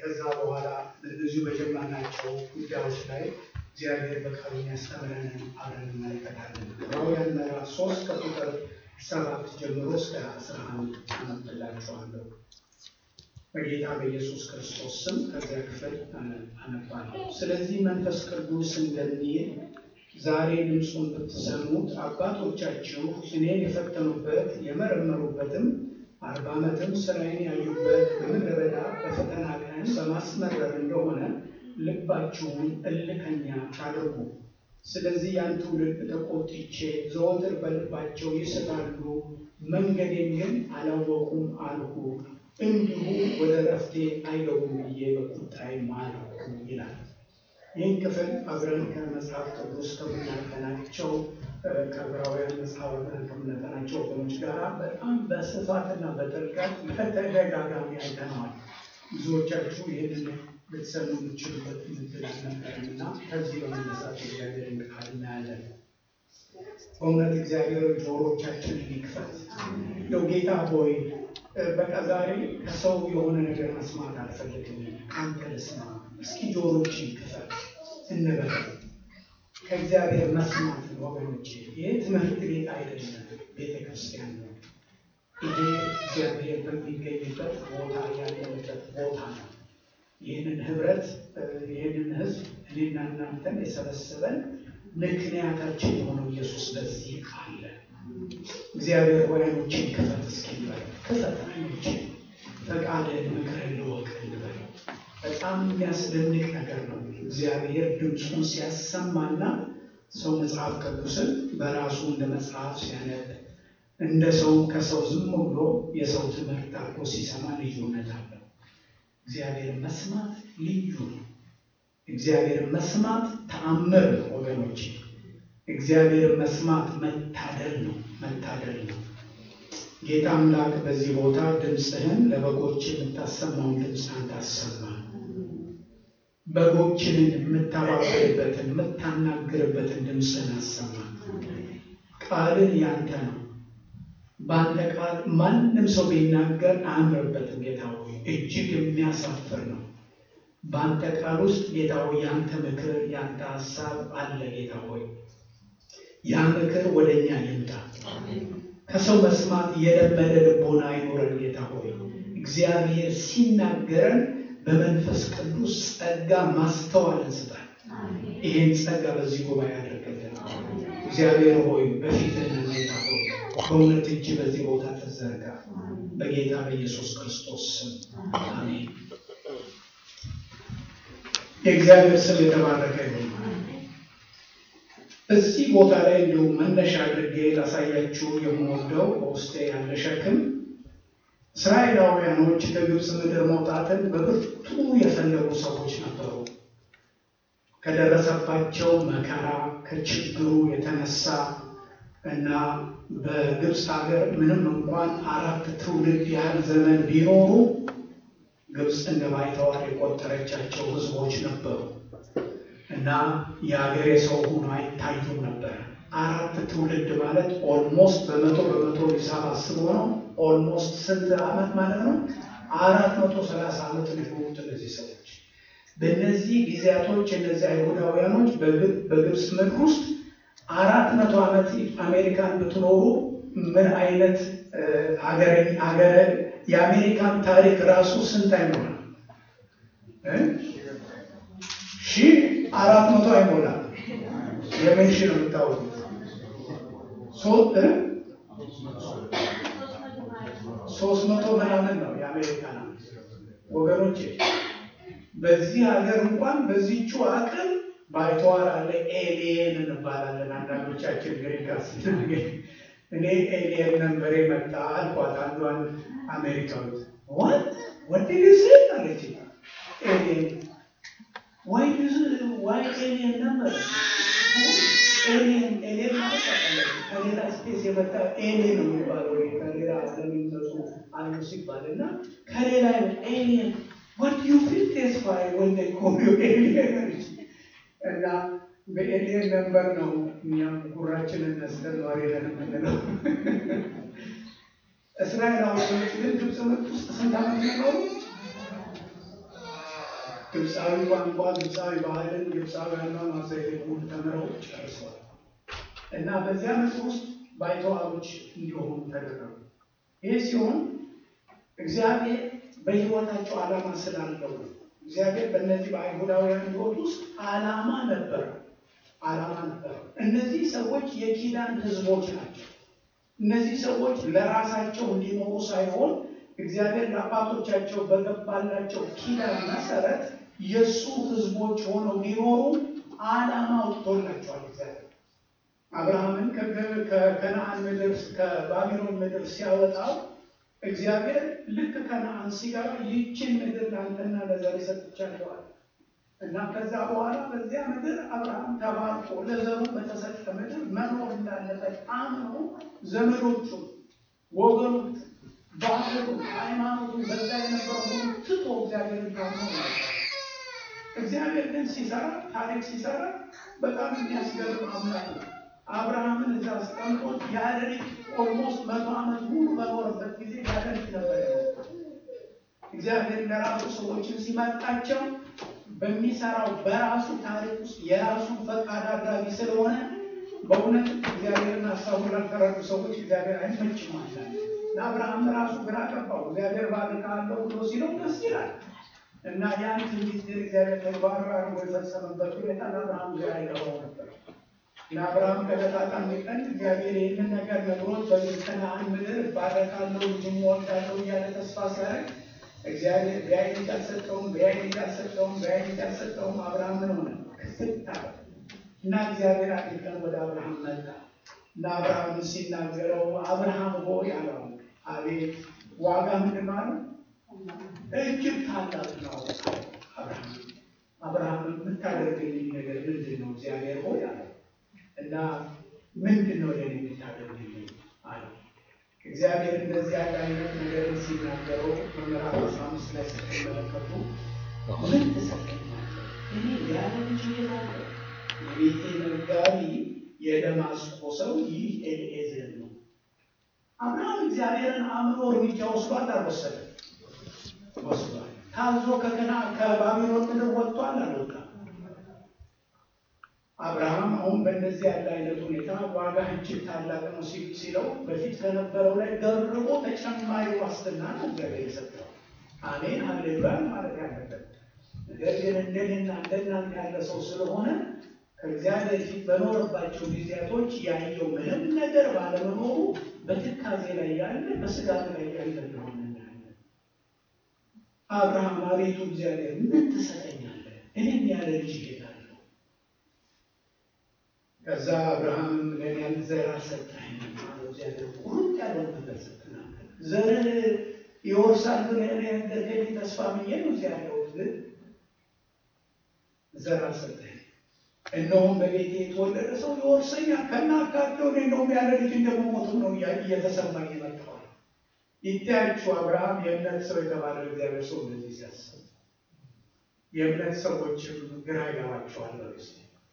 ከዛ በኋላ እዚሁ በጀመርናቸው ጉዳዮች ላይ እግዚአብሔር በቃሉ የሚያስተምረንን አብረን እንመለከታለን። ዕብራውያን ምዕራፍ ሶስት ከቁጥር ሰባት ጀምሮ እስከ አስራ አንድ አነብላችኋለሁ። በጌታ በኢየሱስ ክርስቶስ ስም ከዚያ ክፍል አነባለሁ። ስለዚህ መንፈስ ቅዱስ እንደሚል ዛሬ ድምፁን ብትሰሙት አባቶቻችሁ እኔን የፈተኑበት የመረመሩበትም አርባ ዓመትም ስራዬን ያዩበት በምድረ በዳ በፈተና ቀን በማስመረር እንደሆነ ልባችሁን እልከኛ አድርጉ። ስለዚህ ያን ትውልድ ተቆጥቼ ዘወትር በልባቸው ይስታሉ፣ መንገዴን ግን አላወቁም አልሁ። እንዲሁ ወደ ረፍቴ አይገቡም ብዬ በቁጣዬ ማልኩ ይላል። ይህን ክፍል አብረን ከመጽሐፍ ቅዱስ ከምናጠናቸው ከዕብራውያን መጽሐፍ አብረን ከምናጠናቸው ወገኖች ጋር በጣም በስፋትና በጥልቀት በተደጋጋሚ አይተነዋል። ብዙዎቻችሁ ይህንን ልትሰሙ የምችሉበት ምድል አልነበረም እና ከዚህ በመነሳት እግዚአብሔርን ቃል እናያለን። በእውነት እግዚአብሔር ጆሮቻችንን ይክፈት። እንደው ጌታ ሆይ በቃ ዛሬ ከሰው የሆነ ነገር መስማት አልፈልግም፣ አንተ ልስማ። እስኪ ጆሮችን ክፈት እንበል። ከእግዚአብሔር መስማት ወገኖቼ፣ ይህ ትምህርት ቤት አይደለም፣ ቤተ ክርስቲያን ነው። ይሄ እግዚአብሔር በሚገኝበት ቦታ ያለንበት ቦታ ነው። ይህንን ህብረት ይህንን ህዝብ እኔና እናንተን የሰበሰበን ምክንያታችን የሆነው ኢየሱስ በዚህ አለ። እግዚአብሔር ሆይ ዓይኖችን ክፈት እስኪ እንበል። ክፈት ዓይኖችን፣ ፈቃድህን ምክርህን ልወቅ እንበል። በጣም የሚያስደንቅ ነገር ነው። እግዚአብሔር ድምፁን ሲያሰማና ሰው መጽሐፍ ቅዱስን በራሱ እንደ መጽሐፍ ሲያነብ እንደ ሰው ከሰው ዝም ብሎ የሰው ትምህርት አድርጎ ሲሰማ ልዩነት አለው። እግዚአብሔር መስማት ልዩ ነው። እግዚአብሔር መስማት ተአምር ነው ወገኖች። እግዚአብሔር መስማት መታደል ነው፣ መታደል ነው። ጌታ አምላክ በዚህ ቦታ ድምፅህን ለበጎች የምታሰማውን ድምፅ አንተ አሰማ። በጎችንን የምታባበልበትን የምታናግርበትን ድምፅህን አሰማ። ቃልን ያንተ ነው። በአንተ ቃል ማንም ሰው ቢናገር አያምርበትም። ጌታ ሆይ እጅግ የሚያሳፍር ነው። በአንተ ቃል ውስጥ ጌታ ሆይ የአንተ ምክር የአንተ ሀሳብ አለ። ጌታ ሆይ ያ ምክር ወደ እኛ ይምጣ። ከሰው መስማት የለመደ ልቦና አይኖረን። ጌታ ሆይ እግዚአብሔር ሲናገረን በመንፈስ ቅዱስ ጸጋ ማስተዋልን ስጠን። ይህን ጸጋ በዚህ ጉባኤ ያደርግልን። እግዚአብሔር ሆይ በፊትህ ጌታ ሆይ በእውነት እጅ በዚህ ቦታ ተዘርጋ። በጌታ በኢየሱስ ክርስቶስ ስም አሜን። የእግዚአብሔር ስም የተባረከ ይሁን። እዚህ ቦታ ላይ እንዲሁም መነሻ አድርጌ ላሳያችሁ የምወደው በውስጤ ያለ ሸክም እስራኤላውያኖች ከግብፅ ምድር መውጣትን በብርቱ የፈለጉ ሰዎች ነበሩ። ከደረሰባቸው መከራ ከችግሩ የተነሳ እና በግብፅ ሀገር ምንም እንኳን አራት ትውልድ ያህል ዘመን ቢኖሩ ግብፅ እንደ ባይተዋር የቆጠረቻቸው ሕዝቦች ነበሩ እና የሀገሬ ሰው ሆኖ አይታዩም ነበር። አራት ትውልድ ማለት ኦልሞስት በመቶ በመቶ ሂሳብ አስቦ ነው። ኦልሞስት ስንት ዓመት ማለት ነው? አራት መቶ ሰላሳ ዓመት ሊሆኑት እነዚህ ሰዎች በእነዚህ ጊዜያቶች እነዚህ አይሁዳውያኖች በግብፅ ምድር ውስጥ አራት መቶ ዓመት አሜሪካን ብትኖሩ ምን አይነት ሀገረ የአሜሪካን ታሪክ ራሱ ስንት አይሞላም? ሺህ አራት መቶ አይሞላም። የምን ሺህ ነው የምታወቁት? ሶስት መቶ ምናምን ነው የአሜሪካን ወገኖቼ። በዚህ ሀገር እንኳን በዚቹ አቅም ባይተዋር አለ። ኤሊየን እንባላለን አንዳንዶቻችን ግሪካ ስናገኝ እኔ ኤሊየን ነንበሬ መጣ አልኳት አንዷን አሜሪካዊት ዋት ወድ ጊዜ አለች ኤሊየን ዋይ ዋይ ኤሊየን ነበር ኤሊየን ኤሊየን ማለት ከሌላ ስፔስ የመጣ ኤሊየን ነው የሚባለው ከሌላ ለሚመጡ አሉ ሲባል እና ከሌላ ኤሊየን ዋት ዩ ፊል ቴስፋይ ወንደ ኮሚዮ ኤሊየን እና በኤሊየን ነንበር ነው እኛም ጉራችንን ነስተን ነዋሪ ነን የምንለው። እስራኤላውያኖች ግን ግብፅ ምድር ውስጥ ስንት ዓመት ኖሩ? ግብፃዊ ቋንቋ፣ ግብፃዊ ባህልን፣ ግብፃዊ አኗኗር ዘይቤ ሁሉ ተምረው ጨርሰዋል እና በዚያ ምድር ውስጥ ባይተዋሮች እንዲሆኑ ተደረጉ። ይህ ሲሆን እግዚአብሔር በሕይወታቸው ዓላማ ስላለው ነው። እግዚአብሔር በእነዚህ በአይሁዳውያን ሕይወት ውስጥ ዓላማ ነበረ ዓላማ ነበረ። እነዚህ ሰዎች የኪዳን ሕዝቦች ናቸው። እነዚህ ሰዎች ለራሳቸው እንዲኖሩ ሳይሆን እግዚአብሔር ለአባቶቻቸው በገባላቸው ኪዳን መሰረት የእሱ ሕዝቦች ሆነው ሊኖሩ ዓላማ ወጥቶላቸዋል። እግዚአብሔር አብርሃምን ከከነአን ምድር ከባቢሎን ምድር ሲያወጣው እግዚአብሔር ልክ ከነአን ሲገባ ይህችን ምድር ለአንተና ለዘር ሰጥቻለዋል እና ከዛ በኋላ በዚያ ምድር አብርሃም ተባርኮ ለዘሩ በተሰጠ ምድር መኖር እንዳለበት አምኖ ዘመዶቹ፣ ወገኖቹ፣ ባህሉ፣ ሃይማኖቱ በዛ የነበረው ሁሉ ትቶ እግዚአብሔርን ታምኖ ነበር። እግዚአብሔር ግን ሲሰራ ታሪክ ሲሰራ በጣም የሚያስገርም አምላክ ነው። አብርሃምን እዛ አስቀምጦት ያለ ልጅ ኦልሞስት መቶ ዓመት ሙሉ በኖረበት ጊዜ ያለ ልጅ ነበር ያለው። እግዚአብሔር ለራሱ ሰዎችን ሲመርጣቸው በሚሰራው በራሱ ታሪክ ውስጥ የራሱን ፈቃድ አድራጊ ስለሆነ በእውነት እግዚአብሔርን ሀሳቡን ላልተረዱ ሰዎች እግዚአብሔር አይመችም አለ። ለአብርሃም ራሱ ግራ ገባው። እግዚአብሔር ባርክሃለሁ ብሎ ሲለው ደስ ይላል እና ያን ትንቢት ግን እግዚአብሔር ተግባራዊ አድርጎ የፈጸመበት ሁኔታ ለአብርሃም ግራ ይገባው ነበር። ለአብርሃም ከዕለታት አንድ ቀን እግዚአብሔር ይህንን ነገር ነግሮት በከነዓን ምድር ባረካለሁ ልጅም እወልዳለሁ እያለ ተስፋ ሲያደርግ እግዚአብሔር ቢያይ ልጅ አልሰጠውም፣ ቢያይ ልጅ አልሰጠውም፣ ቢያይ ልጅ አልሰጠውም። አብርሃም ምን ሆነ? ክፍት አለ እና እግዚአብሔር አንድ ቀን ወደ አብርሃም መጣ እና አብርሃም ሲናገረው አብርሃም ሆይ አለው። አቤት ዋጋ ምንድን ነው አለ። እጅግ ታላቅ ነው አብርሃም አብርሃም የምታደርግልኝ ነገር ምንድን ነው እግዚአብሔር ሆይ አለ እና ምንድን ነው ለኔ የምታደርግልኝ አለ። እግዚአብሔር እንደዚህ ያለ አይነት ነገርን ሲናገረው በምዕራፍ አስራ አምስት ላይ ስትመለከቱ ምን ትሰጠኛለህ? እኔ ያለ ልጅ እሄዳለሁ። የቤቴ መጋቢ የደማስቆ ሰው ይህ ኤልኤዘር ነው። አብርሃም እግዚአብሔርን አምኖ እርምጃ ወስዷል አልወሰደም? ወስዷል። ታዞ ከከና ከባቢሎን ምድር ወጥቷል አልወጣም? አብርሃም አሁን በእንደዚህ ያለ አይነት ሁኔታ ዋጋ እጅግ ታላቅ ነው ሲለው በፊት ከነበረው ላይ ደርቦ ተጨማሪ ዋስትና ነው እግዚአብሔር የሰጠው። አሜን ሃሌሉያ ማለት ያለበት ነገር ግን እንደኔና እንደናንተ ያለ ሰው ስለሆነ ከእግዚአብሔር ፊት በኖረባቸው ጊዜያቶች ያየው ምንም ነገር ባለመኖሩ በትካዜ ላይ ያለ በስጋት ላይ ያለ እንደሆነ እናያለን። አብርሃም አቤቱ እግዚአብሔር ምን ትሰጠኛለህ? እኔም ያለ ልጅ እሄዳለሁ። ከዛ አብርሃምም ለእኔ ያለ ዘር አልሰጠኸኝም አለው። እግዚአብሔር ቁርጥ ያለው ነገር ሰጥናል። ዘርን ይወርሳል ብለህ ነገርከኝ ተስፋ ብዬ ነው እዚያ ያለሁት፣ ግን ዘር አልሰጠኸኝም። እነሆም በቤቴ የተወለደ ሰው ይወርሰኛል። ከናካቴው እኔ እንደውም ያለ ልጅ እንደመሞቱ ነው እየተሰማኝ የመጣዋል። ይታያችሁ አብርሃም የእምነት ሰው የተባለ እግዚአብሔር ሰው እንደዚህ ሲያስብ የእምነት ሰዎችም ግራ ይገባቸዋል። በስ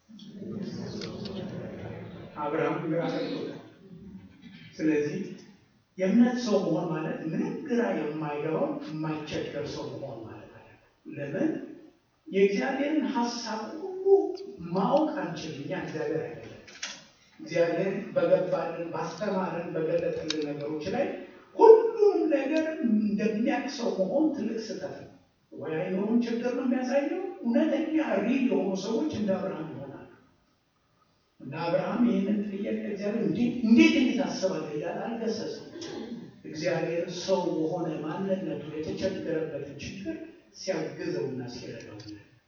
አብርሃም ግራ ገብቶታል። ስለዚህ የእምነት ሰው መሆን ማለት ምንም ግራ የማይገባው የማይቸገር ሰው መሆን ማለት አለ። ለምን የእግዚአብሔርን ሀሳብ ሁሉ ማወቅ አንችልም። እኛ እግዚአብሔር አይደለም። እግዚአብሔር በገባልን ባስተማርን በገለጠልን ነገሮች ላይ ሁሉም ነገር እንደሚያውቅ ሰው መሆን ትልቅ ስህተት ነው። ወይ አይኖሩን ችግር ነው የሚያሳየው። እውነተኛ ሪል የሆኑ ሰዎች እንደ አብርሃም ይሆናሉ። እና አብርሃም ይህንን ጥያቄ እግዚአብሔር እንዴት እንዴት አስባለህ እያለ አልገሰጸም። እግዚአብሔር ሰው በሆነ ማንነቱ የተቸገረበትን ችግር ሲያግዘውና ሲረዳው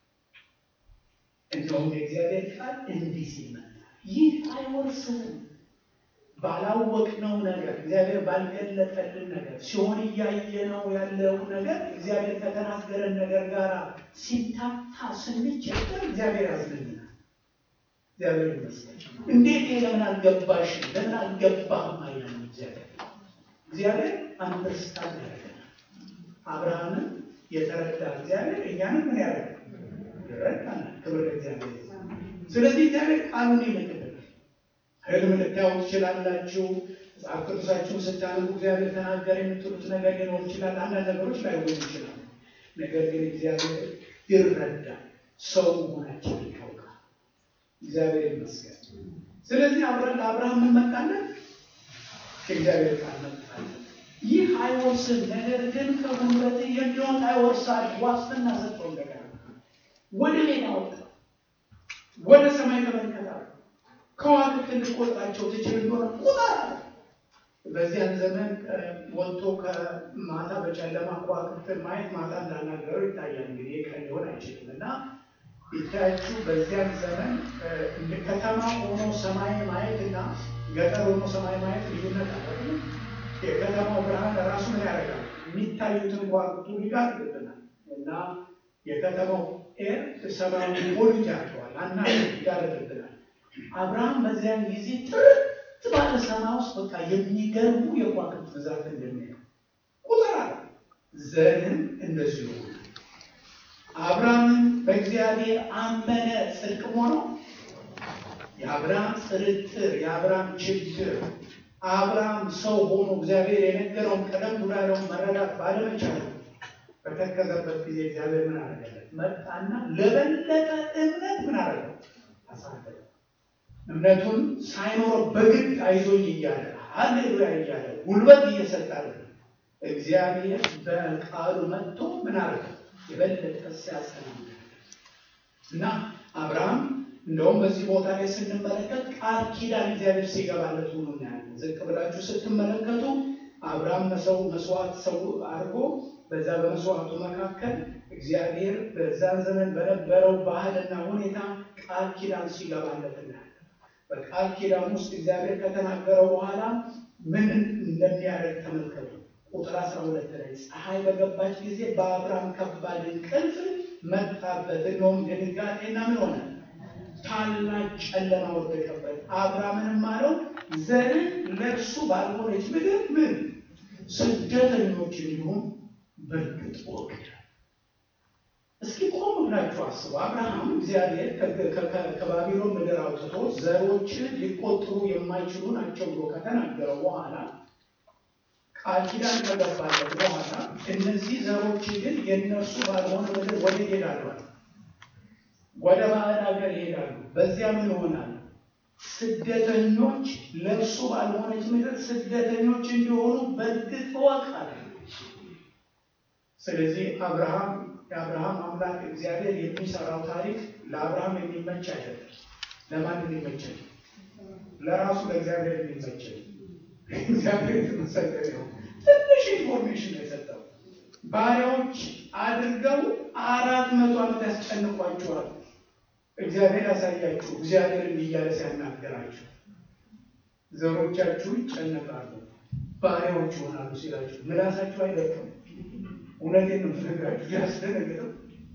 እንደውም የእግዚአብሔር ቃል እንዲህ ሲል መጣ፣ ይህ አይወርስንም ባላወቅነው ነገር እግዚአብሔር ባልገለጠልን ነገር ሲሆን እያየነው ያለው ነገር እግዚአብሔር ከተናገረን ነገር ጋር ሲታታ ስንቸገር እግዚአብሔር ያዝንልናል። እግዚአብሔር ይመስገን። እንዴት ይሄ ለምን አልገባሽ ለምን አልገባህም አይለም እግዚአብሔር እግዚአብሔር አንደርስታንድ ያደርገናል። አብርሃምን የተረዳ እግዚአብሔር እኛንም ምን ያደርግ ይረዳናል። ክብር ለእግዚአብሔር። ስለዚህ እግዚአብሔር ቃሉን ይልክልናል። ህልም ልታዩ ትችላላችሁ። መጽሐፍ ቅዱሳችሁን ስታነቡ እግዚአብሔር ተናገረ የምትሉት ነገር ሊኖር ይችላል። አንዳንድ ነገሮች ላይሆኑ ይችላሉ። ነገር ግን እግዚአብሔር ይረዳል። ሰው መሆናችን ያውቃል። እግዚአብሔር ይመስገን። ስለዚህ አብረን ለአብርሃም እንመጣለን፣ ከእግዚአብሔር ቃል እንመጣለን። ይህ አይወርስም፣ ነገር ግን ከጉልበት የሚሆን አይወርሳል። ዋስትና ሰጠው። እንደገና ወደ ሜዳ ወጣ፣ ወደ ሰማይ ተመልከታ፣ ከዋክብት ልትቆጥራቸው ትችል እንደሆነ ቁጠር። በዚያን ዘመን ወጥቶ ከማታ በጨለማ ከዋክብትን ማየት ማታ እንዳናገረው ይታያል። እንግዲህ ቀን ሊሆን አይችልም እና ይታያችሁ በዚያን ዘመን ከተማ ሆኖ ሰማይ ማየት እና ገጠር ሆኖ ሰማይ ማየት ልዩነት አለ። የከተማው ብርሃን ለራሱ ምን ያደርጋል? የሚታዩትን ከዋክብቱ ይጋርድብናል እና የከተማው ኤር ሰማይ ሞልት ያቸዋል እና ይጋርድብናል። አብርሃም በዚያን ጊዜ ጥርት ባለ ሰማይ ውስጥ በቃ የሚገርሙ የከዋክብት ብዛት እንደሚያየው ቁጥር አለ። ዘርም እንደዚሁ አብርሃምን በእግዚአብሔር አመነ፣ ጽድቅ ሆኖ የአብርሃም ጥርጥር የአብርሃም ችግር አብርሃም ሰው ሆኖ እግዚአብሔር የነገረውን ቀደም ብሎ ያለውን መረዳት ባለመቻሉ በተከዘበት ጊዜ እግዚአብሔር ምን አደረገለት? መጣና ለበለጠ እምነት ምን አደረገው? አሳደገ። እምነቱን ሳይኖረው በግድ አይዞኝ እያለ ሃሌሉያ እያለ ጉልበት እየሰጠ እግዚአብሔር በቃሉ መጥቶ ምን አደረገ? የበለጠ ሲያጸና እና አብርሃም እንደውም በዚህ ቦታ ላይ ስንመለከት ቃል ኪዳን እግዚአብሔር ሲገባለት ሆኖ እናያለን። ዝቅ ብላችሁ ስትመለከቱ አብርሃም መሰው መስዋዕት ሰው አድርጎ በዛ በመስዋዕቱ መካከል እግዚአብሔር በዛን ዘመን በነበረው ባህልና ሁኔታ ቃል ኪዳን ሲገባለት እናያለን። በቃል ኪዳን ውስጥ እግዚአብሔር ከተናገረው በኋላ ምን እንደሚያደርግ ተመልከቱ። ቁጥር አስራ ሁለት ላይ ፀሐይ በገባች ጊዜ በአብርሃም ከባድ እንቅልፍ መጣበት። እንደውም ድንጋጤና ምን ሆነ? ታላቅ ጨለማ ወደቀበት። አብርሃምንም አለው ዘርን ለእርሱ ባልሆነች ምድር ምን ስደተኞች እንዲሁም በእርግጥ ወግድ። እስኪ ቆም ብላችሁ አስቡ። አብርሃም እግዚአብሔር ከባቢሎን ምድር አውጥቶ ዘሮችን ሊቆጥሩ የማይችሉ ናቸው ብሎ ከተናገረው በኋላ ቃል ኪዳን ከገባለት በኋላ እነዚህ ዘሮች ግን የእነርሱ ባልሆነ ምድር ወደ ይሄዳሉ ወደ ባዕድ ሀገር ይሄዳሉ። በዚያ ምን ይሆናል? ስደተኞች ለእርሱ ባልሆነች ምድር ስደተኞች እንዲሆኑ በእርግጥ እወቅ አለ። ስለዚህ አብርሃም የአብርሃም አምላክ እግዚአብሔር የሚሰራው ታሪክ ለአብርሃም የሚመች አይደለም። ለማን የሚመች ለራሱ ለእግዚአብሔር የሚመች እግዚአብሔር የተመሰገነ ነው። ትንሽ ኢንፎርሜሽን ነው የሰጠው። ባሪያዎች አድርገው አራት መቶ ዓመት ያስጨንቋቸዋል። እግዚአብሔር ያሳያችሁ። እግዚአብሔር እያለ ሲያናገራችሁ ዘሮቻችሁ ይጨነቃሉ፣ ባሪያዎች ይሆናሉ ሲላችሁ ምላሳችሁ አይደለም። እውነቴን ነው የምነግራችሁ፣ ያስደነግጠው።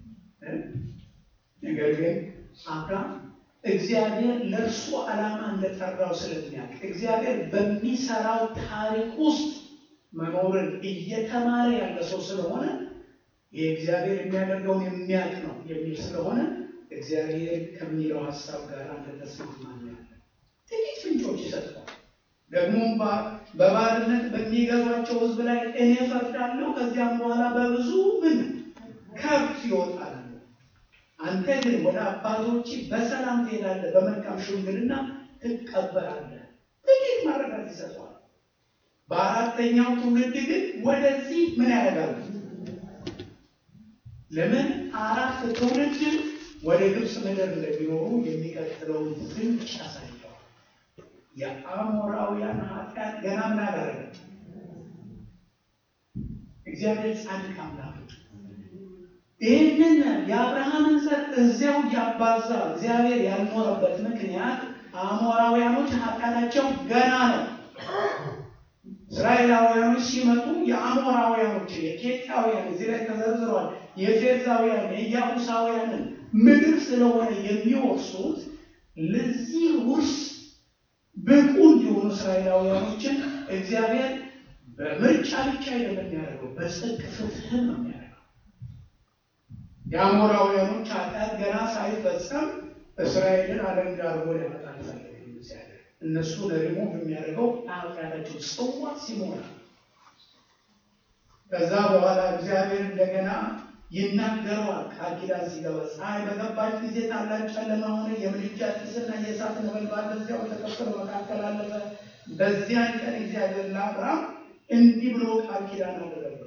ነገር ግን አብርሃም እግዚአብሔር ለእርሱ ዓላማ እንደጠራው ስለሚያውቅ እግዚአብሔር በሚሰራው ታሪክ ውስጥ መኖርን እየተማረ ያለ ሰው ስለሆነ የእግዚአብሔር የሚያደርገውን የሚያውቅ ነው የሚል ስለሆነ እግዚአብሔር ከሚለው ሀሳብ ጋር አንድ ተስማማ ያለ ጥቂት ፍንጮች ይሰጥታል። ደግሞም በባርነት በሚገዟቸው ሕዝብ ላይ እኔ ፈርዳለሁ፣ ከዚያም በኋላ በብዙ ምን ከብት ይወጣል። አንተ ግን ወደ አባቶች በሰላም ትሄዳለህ፣ በመልካም ሽምግልና ትቀበላለህ። ጥቂት ማረጋት ይሰጠዋል። በአራተኛው ትውልድ ግን ወደዚህ ምን ያደርጋሉ? ለምን አራት ትውልድ ወደ ግብፅ ምድር እንደሚኖሩ የሚቀጥለውን ፍንጭ ያሳየዋል። የአሞራውያን ኃጢአት ገና ምን አደረገ? እግዚአብሔር ጻድቅ አምላክ ይህንን የአብርሃምን ዘር እዚያው እያባዛ እግዚአብሔር ያልኖረበት ምክንያት አሞራውያኖች ኃጢአታቸው ገና ነው። እስራኤላውያኖች ሲመጡ የአሞራውያኖች የኬጣውያን እዚህ ላይ ተዘርዝረዋል። የፌርዛውያን የኢያቡሳውያንን ምድር ስለሆነ የሚወርሱት ለዚህ ውርስ ብቁ እንዲሆኑ እስራኤላውያኖችን እግዚአብሔር በምርጫ ብቻ አይደለም የሚያደርገው፣ በጽድቅ ፍትህን ነው የሚያደርገው። የአሞራውያኖች ኃጢአት ገና ሳይፈጸም እስራኤልን አለንጋ አድርጎ ሊያመጣ ፈለገ እግዚአብሔር። እነሱ ደግሞ የሚያደርገው ኃጢአታቸው ጽዋ ሲሞላ ከዛ በኋላ እግዚአብሔር እንደገና ይናገረዋል። ቃል ኪዳን ሲገባ ፀሐይ በገባች ጊዜ ታላቅ ጨለማ ሆነ፣ የምድጃ ጢስና የእሳት ነበልባል በዚያው ተከፍሎ መካከል አለፈ። በዚያን ቀን እግዚአብሔር ለአብርሃም እንዲህ ብሎ ቃል ኪዳን አደረገው።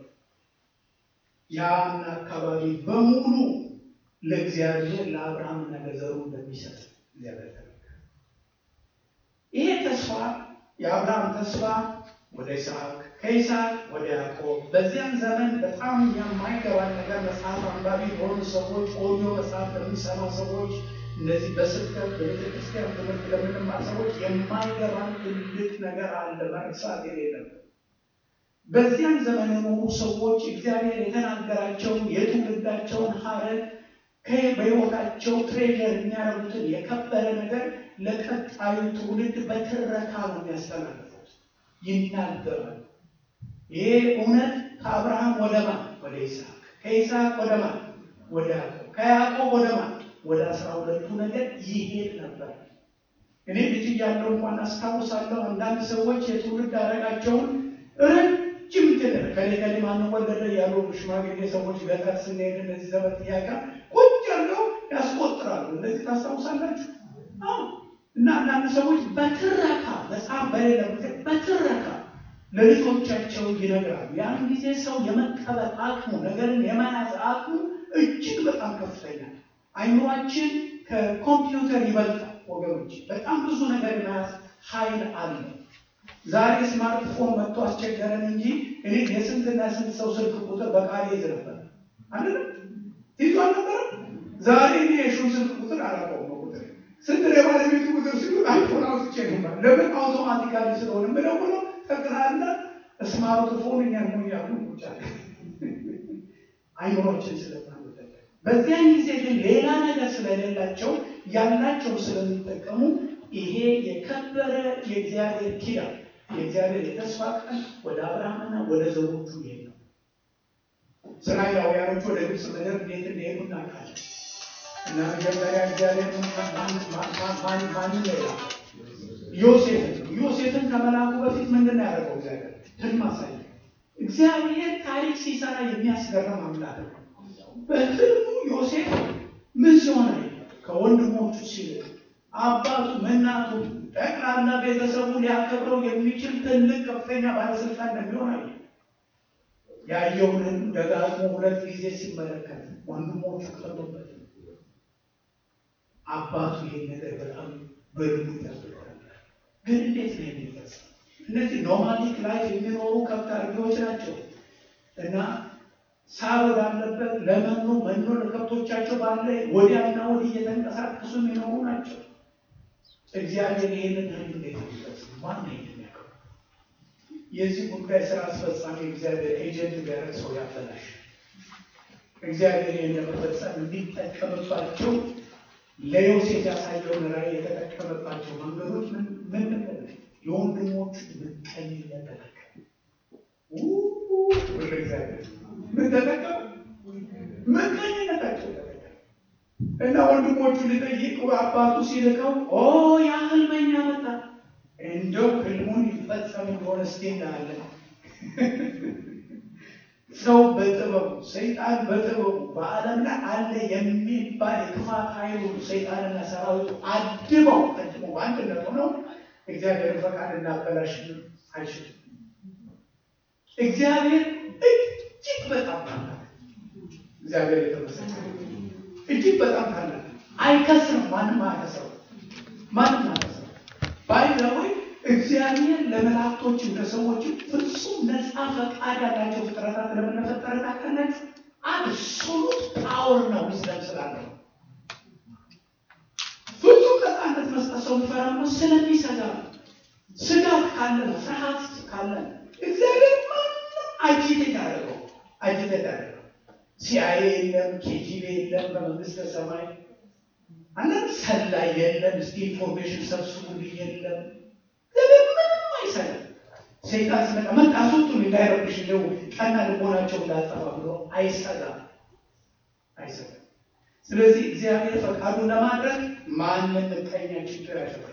ያን አካባቢ በሙሉ ለእግዚአብሔር ለአብርሃምና ለዘሩ እንደሚሰጥ እግዚአብሔር ተናገረ። ይሄ ተስፋ የአብርሃም ተስፋ ወደ ይስሐቅ ከይስሐቅ ወደ ያዕቆብ በዚያን ዘመን በጣም የማይገባን ነገር መጽሐፍ አንባቢ የሆኑ ሰዎች ኦዲዮ መጽሐፍ ለሚሰማ ሰዎች እነዚህ በስብከት በቤተክርስቲያን ትምህርት ለምንማር ሰዎች የማይገባን ትልቅ ነገር አለ መርሳት የሌለበት በዚያን ዘመን የኖሩ ሰዎች እግዚአብሔር የተናገራቸውን የትውልዳቸውን ሀረግ በሕይወታቸው ትሬዠር የሚያደርጉትን የከበረ ነገር ለቀጣዩ ትውልድ በትረካ ነው የሚያስተላልፉት፣ ይናገራሉ። ይሄ እውነት ከአብርሃም ወደ ማን? ወደ ይስሐቅ፣ ከይስሐቅ ወደ ማን? ወደ ያዕቆብ፣ ከያዕቆብ ወደ ማን? ወደ አስራ ሁለቱ ነገር ይሄድ ነበር። እኔ ልጅ እያለሁ እንኳን አስታውሳለሁ አንዳንድ ሰዎች የትውልድ ሀረጋቸውን ረጅም ትልር ከሌ ከሌ ማነው ወለደ ያሉ ሽማግሌ ሰዎች ገጠር ስንሄድ እነዚህ ዘመን ጥያቄ ቁጭ ያለው ያስቆጥራሉ። እነዚህ ታስታውሳላችሁ? እና አንዳንድ ሰዎች በትረካ መጽሐፍ በሌለ በትረካ ለልጆቻቸው ይነግራሉ። ያን ጊዜ ሰው የመቀበል አቅሙ ነገርን የመያዝ አቅሙ እጅግ በጣም ከፍተኛ፣ አይምሯችን ከኮምፒውተር ይበልጣል ወገኖች። በጣም ብዙ ነገር የመያዝ ኃይል አለ። ዛሬ ስማርትፎን መጥቶ አስቸገረን እንጂ እኔ የስንትና ስንት ሰው ስልክ ቁጥር በቃሌ ይዝ ነበር አይደል? ይዞ አልነበረም። ዛሬ እኔ የሹን ስልክ ቁጥር አላውቀውም። ቁጥር ስንት የባለቤቱ ቁጥር ሲሉ አይፎን አውጥቼ ነበር። ለምን አውቶማቲካሊ ስለሆነ ምደውለው ጠቅላላ ስማርትፎን እኛን ሆ ያሉ ቁጫለ አይምሮችን ስለማንጠቀም በዚያን ጊዜ ግን ሌላ ነገር ስለሌላቸው ያላቸው ስለሚጠቀሙ ይሄ የከበረ የእግዚአብሔር ኪዳን የእግዚአብሔር የተስፋ ቃል ወደ አብርሃምና ወደ ዘሮቹ ይሄድ ነው። እስራኤላውያኖች ወደ ግብፅ ምድር እንዴት እንደሄዱ እናውቃለን። እና መጀመሪያ እግዚአብሔር ማን ሌላ ዮሴፍን ዮሴፍን ከመላኩ በፊት ምንድን ነው ያደረገው? እግዚአብሔር ህልም አሳየ። እግዚአብሔር ታሪክ ሲሰራ የሚያስገርም አምላክ ነው። በህልሙ ዮሴፍ ምን ሲሆን ከወንድሞቹ ሲልቅ አባቱ እናቱ ጠቅላላ ቤተሰቡ ሊያከብረው የሚችል ትልቅ ከፍተኛ ባለስልጣን እንደሚሆን አየ። ያየውን ደጋግሞ ሁለት ጊዜ ሲመለከት ወንድሞቹ ቀሩበት። አባቱ ይህን ነገር በጣም በልቡ ይጠብቃል። ግን እንዴት ነው የሚፈጸም? እነዚህ ኖማዲክ ላይፍ የሚኖሩ ከብት አርቢዎች ናቸው እና ሳር ወዳለበት ለመኖ መኖ ለከብቶቻቸው ባለ ወዲያና ወዲህ እየተንቀሳቀሱ የሚኖሩ ናቸው። እግዚአብሔር ይህንን ህልም እንዴት የሚፈጽም ማን የሚያውቀው? የዚህ ጉዳይ ስራ አስፈጻሚ እግዚአብሔር ኤጀንት ቢያደርግ ሰው ያበላሽ። እግዚአብሔር ይህን ለመፈጸም እንዲጠቀምባቸው ለዮሴፍ ያሳየውን ራዕይ የተጠቀመባቸው መንገዶች ምን ምን የወንድሞቹ ምቀኝነት ተጠቀም ወደ እግዚአብሔር ምን ተጠቀም ምቀኝነታቸው ተጠቀም እና ወንድሞቹ ሊጠይቁ አባቱ ሲልከው ኦ ያ ህልመኛ መጣ፣ እንደው ህልሙን ይፈጸም እንደሆነ እስኪ እናያለን። ሰው በጥበቡ ሰይጣን በጥበቡ በዓለም ላይ አለ የሚባል የክፋት ኃይሉ ሰይጣንና ሰራዊቱ አድበው አድበው በአንድነት ሆነው እግዚአብሔርን ፈቃድ እናበላሽ አይችልም። እግዚአብሔር እጅግ በጣም ታላቅ እግዚአብሔር የተመሰገነ እጅግ በጣም ታላቅ አይከስርም። ማንም አያከስረው። ማንም አያከስረው። ባይዘወይ እግዚአብሔር ለመላእክቶች ለሰዎች ፍጹም ነፃ ፈቃድ ያላቸው ፍጥረታት ለምንፈጠረ ታውቃላችሁ። አብሶሉት ፓወር ነው ዊዝደም ስላለው ፍጹም ነፃነት መስጠት ሰው የሚፈራ ስለሚሰጋ ስጋት ካለ ነው፣ ፍርሃት ካለ ነው። እግዚአብሔር ማንም አጂቴት ያደረገው አጂቴት ያደረገው ሲአይኤ የለም፣ ኬጂቢ የለም፣ በመንግስተ ሰማይ አንዳንድ ሰላይ የለም፣ እስቲ ኢንፎርሜሽን ሰብስቡልኝ የለም። እግዚአብሔር ምንም አይሰራም። ሰይጣን ሲመጣ መጣ አስወጡን እንዳይረብሽ እንደው ቀና ልቦናቸው እንዳጠፋ ብሎ አይሰራም፣ አይሰራም። ስለዚህ እግዚአብሔር ፈቃዱን ለማድረግ ማንም ምቀኛ ችግር ያሸበታል።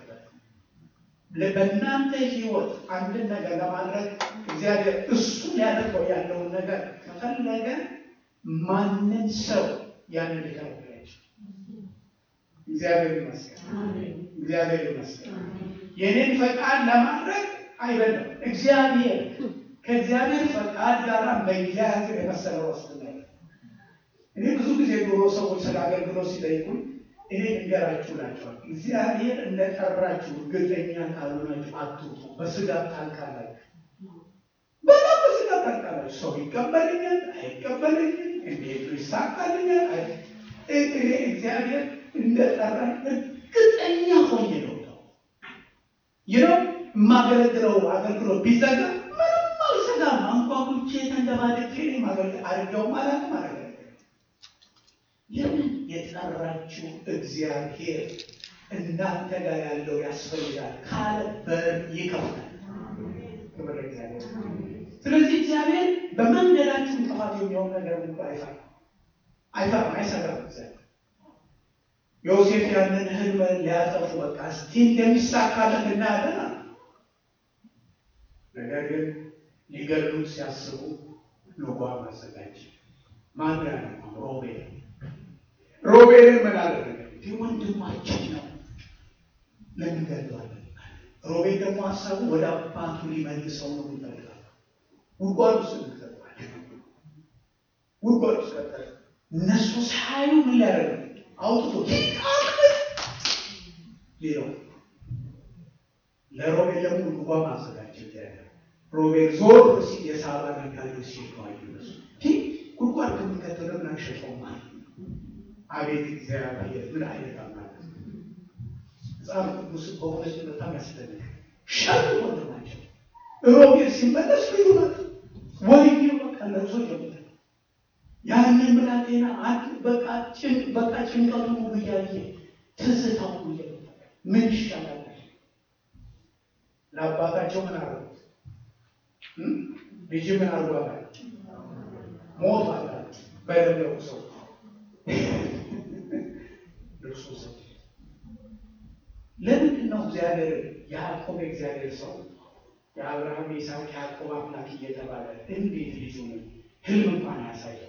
በእናንተ ህይወት አንድን ነገር ለማድረግ እግዚአብሔር እሱ ሊያደርገው ያለውን ነገር ከፈለገ ማንም ሰው ያንን ሊከለክላቸው እግዚአብሔር ይመስገን፣ እግዚአብሔር ይመስገን። የኔን ፈቃድ ለማድረግ አይደለም እግዚአብሔር ከእግዚአብሔር ፈቃድ ጋር መያያዝ የመሰለ ዋስትና እኔ ብዙ ጊዜ ዶሮ ሰዎች ስለ አገልግሎት ሲጠይቁኝ እኔ እንገራችሁ ናቸዋል። እግዚአብሔር እንደጠራችሁ እርግጠኛ ካልሆናችሁ አትውጡ። በስጋት ታልቃላችሁ። በጣም በስጋት ታልቃላችሁ። ሰው ይቀበለኛል አይቀበለኝም፣ እንዴት ይሳካልኛል? እኔ እግዚአብሔር እንደጠራኝ እርግጠኛ ሆኜ ነው ይኸው የማገለግለው አገልግሎት ቢዘጋ ምንም አልሰጋም። አንኳኩቼ ተንደባድቄ አድርገው ማለት ማለት ለምን የጠራችሁ እግዚአብሔር እናንተ ጋር ያለው ያስፈልጋል ካለ በር ይከፍታል። ክብር እግዚአብሔር። ስለዚህ እግዚአብሔር በመንገዳችሁ እንቅፋት የሚሆን ነገር እንኳ አይፈራም፣ አይፈራም፣ አይሰጋም። እግዚአብሔር ዮሴፍ ያንን ህልም ሊያጠፉ በቃ እስቲ እንደሚሳካለት እናያለን አለ። ነገር ግን ሊገሉት ሲያስቡ ልጓም አዘጋጅ። ማን ያለ ሮቤል ሮቤልን ምን አደረገ? ይህ ወንድማችን ነው ለምን ገለዋለን? ሮቤል ደግሞ ሀሳቡ ወደ አባቱ ሊመልሰው ነው ይፈልጋል። ጉድጓድ ውስጥ ከተባለ ጉድጓድ ውስጥ ከተለ እነሱ ሳዩ ምን ሊያደርግ አውጥቶ ሌላው ለሮቤል ደግሞ ልጓም አዘጋጀ። ሮቤል ዞር ሲል የሳባ ነጋዴዎች ሲባዩ እነሱ ጉድጓድ ከሚከተለ ምን አንሸጠው ማለት አቤት እግዚአብሔር ምን አይነት አምላክ! መጽሐፍ ቅዱስ በእውነት በጣም ያስደንቃል። ሸጡ ወንድማቸው ሮቤል ሲመለስ ልዩ ናት ወይ በቃ ለብሶ ጀምረ ያንን ብላቴና አንድ በቃ በቃ ጭንቀቱ ሁሉ እያየ ትዝታው ሁሉ ምን ይሻላል? ለአባታቸው ምን አረጉት? ልጅ ምን አርጓታል? ሞት አላት በደለው ሰው ልብሱ ሰው ለምንድን ነው እግዚአብሔር የያዕቆብ የእግዚአብሔር ሰው የአብርሃም የይስሐቅ ያዕቆብ አምላክ እየተባለ እንዴት ልጁ ህልም እንኳን ያሳየው?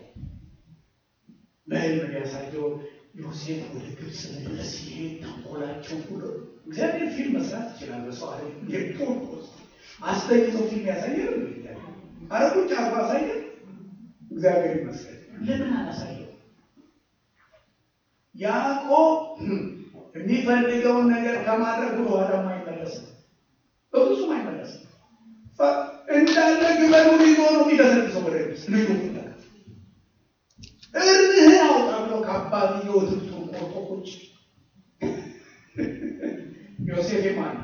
በህልም ያሳየው ዮሴፍ ወደ ግብፅ ምድረስ ሲሄድ ተንኮላቸው ሁሉ እግዚአብሔር ፊልም መስራት ይችላል። በሰው አለ የፖርፖስ አስተኝቶ ፊልም ያሳየ አረቁጭ አርጎ አሳየ። እግዚአብሔር ይመስገን። ለምን አላሳየው? ያዕቆብ የሚፈልገውን ነገር ከማድረግ በኋላ አይመለስም፣ በብዙም አይመለስም። እንዳለ ግመሉን ይዞ ነው የሚገሰግሰው ወደ ግብፅ ልጁ ፍለጋ እርምህን አውጣ ብሎ ከአባትየው ትብቱን ቆርጦ ቁጭ ዮሴፍ የማን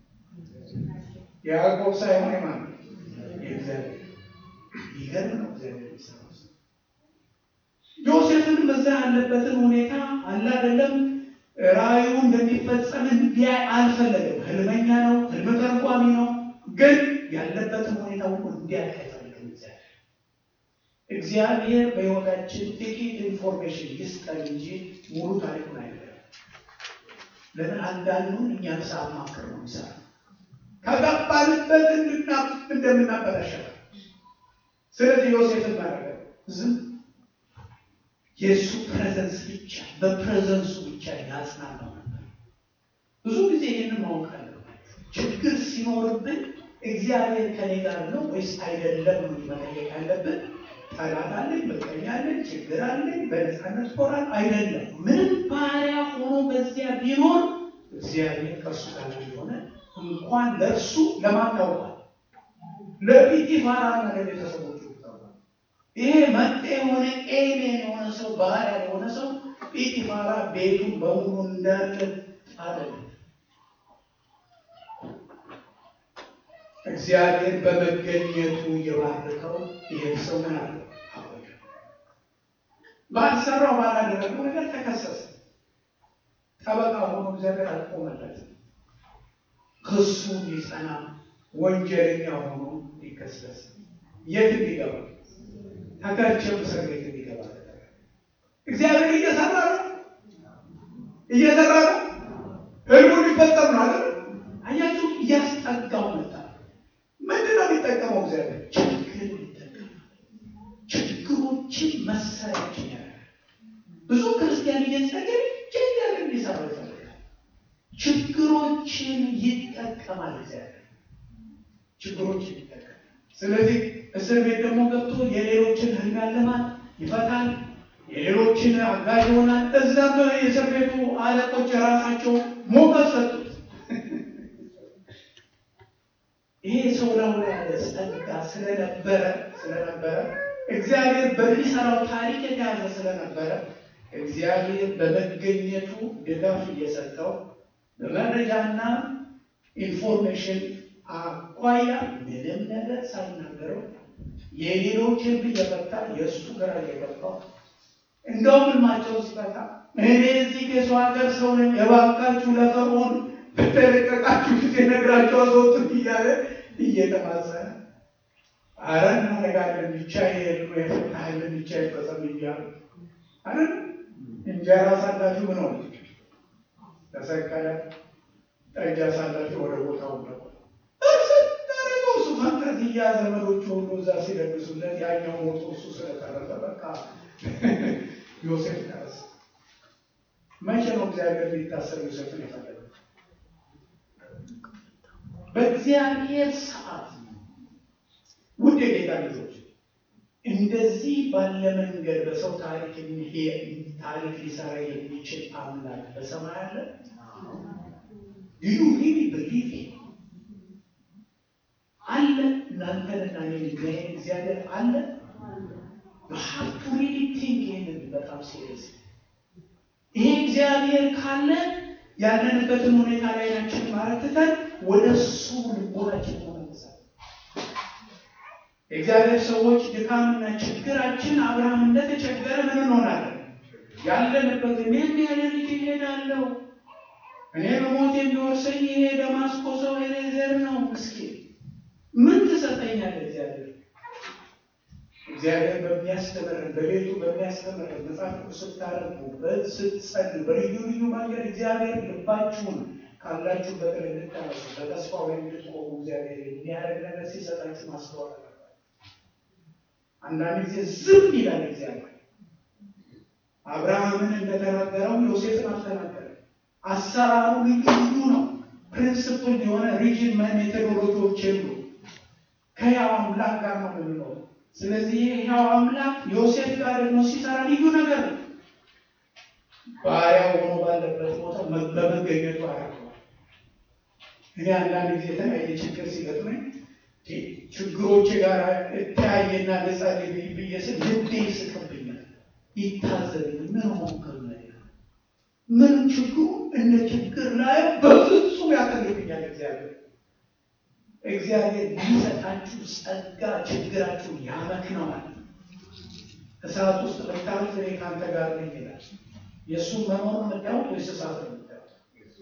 የያዕቆብ ሳይሆን የማን የእግዚአብሔር ይገርም ነው እግዚአብሔር የሚሰራው ዮሴፍን በዛ ያለበትን ሁኔታ አለ አይደለም ራእዩ እንደሚፈጸም እንዲያይ አልፈለገም ህልመኛ ነው ህልም ተርጓሚ ነው ግን ያለበትን ሁኔታ ሁሉ እንዲያውቅ አይፈልግም እግዚአብሔር እግዚአብሔር በሕይወታችን ጥቂት ኢንፎርሜሽን ይስጠን እንጂ ሙሉ ታሪኩን አይደለም። ለምን አንዳንዱን እኛን ሳማክር ነው የሚሰራ ከገባንበት እንድና እንደምናበላሸት። ስለዚህ ዮሴፍን ማድረገ ዝም የእሱ ፕሬዘንስ ብቻ በፕሬዘንሱ ብቻ ያጽናናው ነበር። ብዙ ጊዜ ይህንን ማወቅ አለባቸው። ችግር ሲኖርብን እግዚአብሔር ከኔ ጋር ነው ወይስ አይደለም ነው መጠየቅ ያለብን። ጠላት አለኝ፣ ምቀኛ አለኝ፣ ችግር አለኝ፣ በነፃነት ኮራል አይደለም። ምንም ባሪያ ሆኖ በዚያ ቢኖር እግዚአብሔር ከእሱ ጋር የሆነ እንኳን ለእርሱ ለማታውቃል ለጲጢፋራና ለቤተሰቦቹ ይሄ መጤ የሆነ ኤሌን የሆነ ሰው ባሪያ የሆነ ሰው ጲጢፋራ ቤቱን በሙሉ እንዳለ አለ። እግዚአብሔር በመገኘቱ የባረከው ይህን ሰው ምን አለ? ባልሰራው ባላደረገው ነገር ተከሰሰ። ጠበቃ ሆኖ እግዚአብሔር አልቆመለት። ክሱ ሊጸና ወንጀለኛ ሆኖ ሊከሰስ የት እንዲገባ ተከርቸም እስር ቤት እንዲገባ እግዚአብሔር እየሰራ ነው፣ እየሰራ ነው። ህልሙ ሊፈጸም ነው አይደል? አያችሁ፣ እያስጠጋው መጣ። ምንድን ነው የሚጠቀመው እግዚአብሔር? ችግር ይጠቀማል። ችግሮችን መሰረ ብዙ ክርስቲያን እየጸለየ እግዚአብሔር እንዲሰራ ይፈልጋል። ችግሮችን ይጠቀማል እግዚአብሔር ችግሮችን ይጠቀማል። ስለዚህ እስር ቤት ደግሞ ገብቶ የሌሎችን ህልም ያለማል፣ ይፈታል፣ የሌሎችን አጋዥ ይሆናል። እዛም የእስር ቤቱ አለቆች የራሳቸው ሞገስ ሰጡት። ይሄ ሰው ላው ያለ ጸጋ ስለነበረ ስለነበረ እግዚአብሔር በሚሰራው ታሪክ የተያዘ ስለነበረ እግዚአብሔር በመገኘቱ ድጋፍ እየሰጠው በመረጃና ኢንፎርሜሽን አኳያ ምንም ነገር ሳይናገረው የሌሎችን እየፈታ የእሱ ግራ እየገባው እንደውም ህልማቸው ሲፈታ እኔ እዚህ የሰው ሀገር ሰው ነኝ፣ እባካችሁ ለፈርዖን በተለቀቃችሁ ጊዜ ነግራቸው አስወጡት እያለ እየተማጸነ አረ እናደርጋለን ብቻ የህልሙ የፍታህልን ብቻ ይፈጸም እያሉ አረ እንጀራ ሳላችሁ ምን ሆነ ተሰቀለ፣ ጠጅ አሳላችሁ ወደ ቦታው ገባ። እርስ እሱ ፈንጠዝያ ዘመዶቹ ሁሉ እዛ ሲደግሱለት ያኛው ሞቶ እሱ ስለተረፈ በቃ ዮሴፍ ደረሰ። መቼ ነው እግዚአብሔር ሊታሰብ ዮሴፍን የፈለገው? በእግዚአብሔር ሰዓት። ውድ የጌታ ልጆች እንደዚህ ባለ መንገድ በሰው ታሪክ የሚሄድ ታሪክ ሊሰራ የሚችል አምላክ በሰማይ አለ። ዩ ሪሊ ብሊቭ አለ። እናንተንና እኔን የሚያይ እግዚአብሔር አለ። ሀብቱ ሪሊ ቲንክ ይህንን በጣም ሲሪየስ ይሄ እግዚአብሔር ካለ ያለንበትን ሁኔታ ላይ ናችን ማረትተን ወደ እሱ ልቦናችን መመለሳል። የእግዚአብሔር ሰዎች ድካምና ችግራችን አብርሃም እንደተቸገረ ምን እንሆናለን? ያለንበት እኔም ያለ ልጅ ይሄዳለሁ እኔ በሞት የሚወርሰኝ ይሄ ደማስቆ ሰው ኤሌዘር ነው። ምስኪን ምን ትሰጠኛለህ እግዚአብሔር እግዚአብሔር በሚያስተምረን በቤቱ በሚያስተምረን መጽሐፍ ቅዱስ ስታረጉ ስትጸልዩ በልዩ ልዩ መንገድ እግዚአብሔር ልባችሁን ካላችሁበት እንድታነሱ በተስፋው ላይ እንድትቆሙ እግዚአብሔር የሚያደርግ ነገር ሲሰጣችሁ ማስተዋል አለባችሁ። አንዳንድ ጊዜ ዝም ይላል እግዚአብሔር። አብርሃምን እንደተናገረው ዮሴፍን አልተናገረም። አሰራሩ ልዩ ልዩ ነው። ፕሪንስፕል የሆነ ሪጅን ሜቶዶሎጂዎች የሉ። ከያው አምላክ ጋር ነው የምንኖረው። ስለዚህ ይሄው አምላክ ዮሴፍ ጋር ደግሞ ሲሰራ ልዩ ነገር ነው። ባሪያው ሆኖ ባለበት ቦታ በመገኘቱ አያውቀዋል። እኔ አንዳንድ ጊዜ የተለያየ ችግር ሲገጥመኝ ችግሮች ጋር እተያየና ልጸልይ ብዬ ስል ልቤ ይስቅብኛል፣ ይታዘብኝ ምን ሆንክር ምን ችግሩ እንደ ችግር ላይ በፍጹም ያቀልብኛል እግዚአብሔር እግዚአብሔር ሊሰጣችሁ ጸጋ ችግራችሁ ያመክነዋል። እሳት ውስጥ ብታዩት እኔ ከአንተ ጋር ነኝ ይላል። የእሱን መኖር የምታዩት ወይስ እሳት ነው የምታዩት?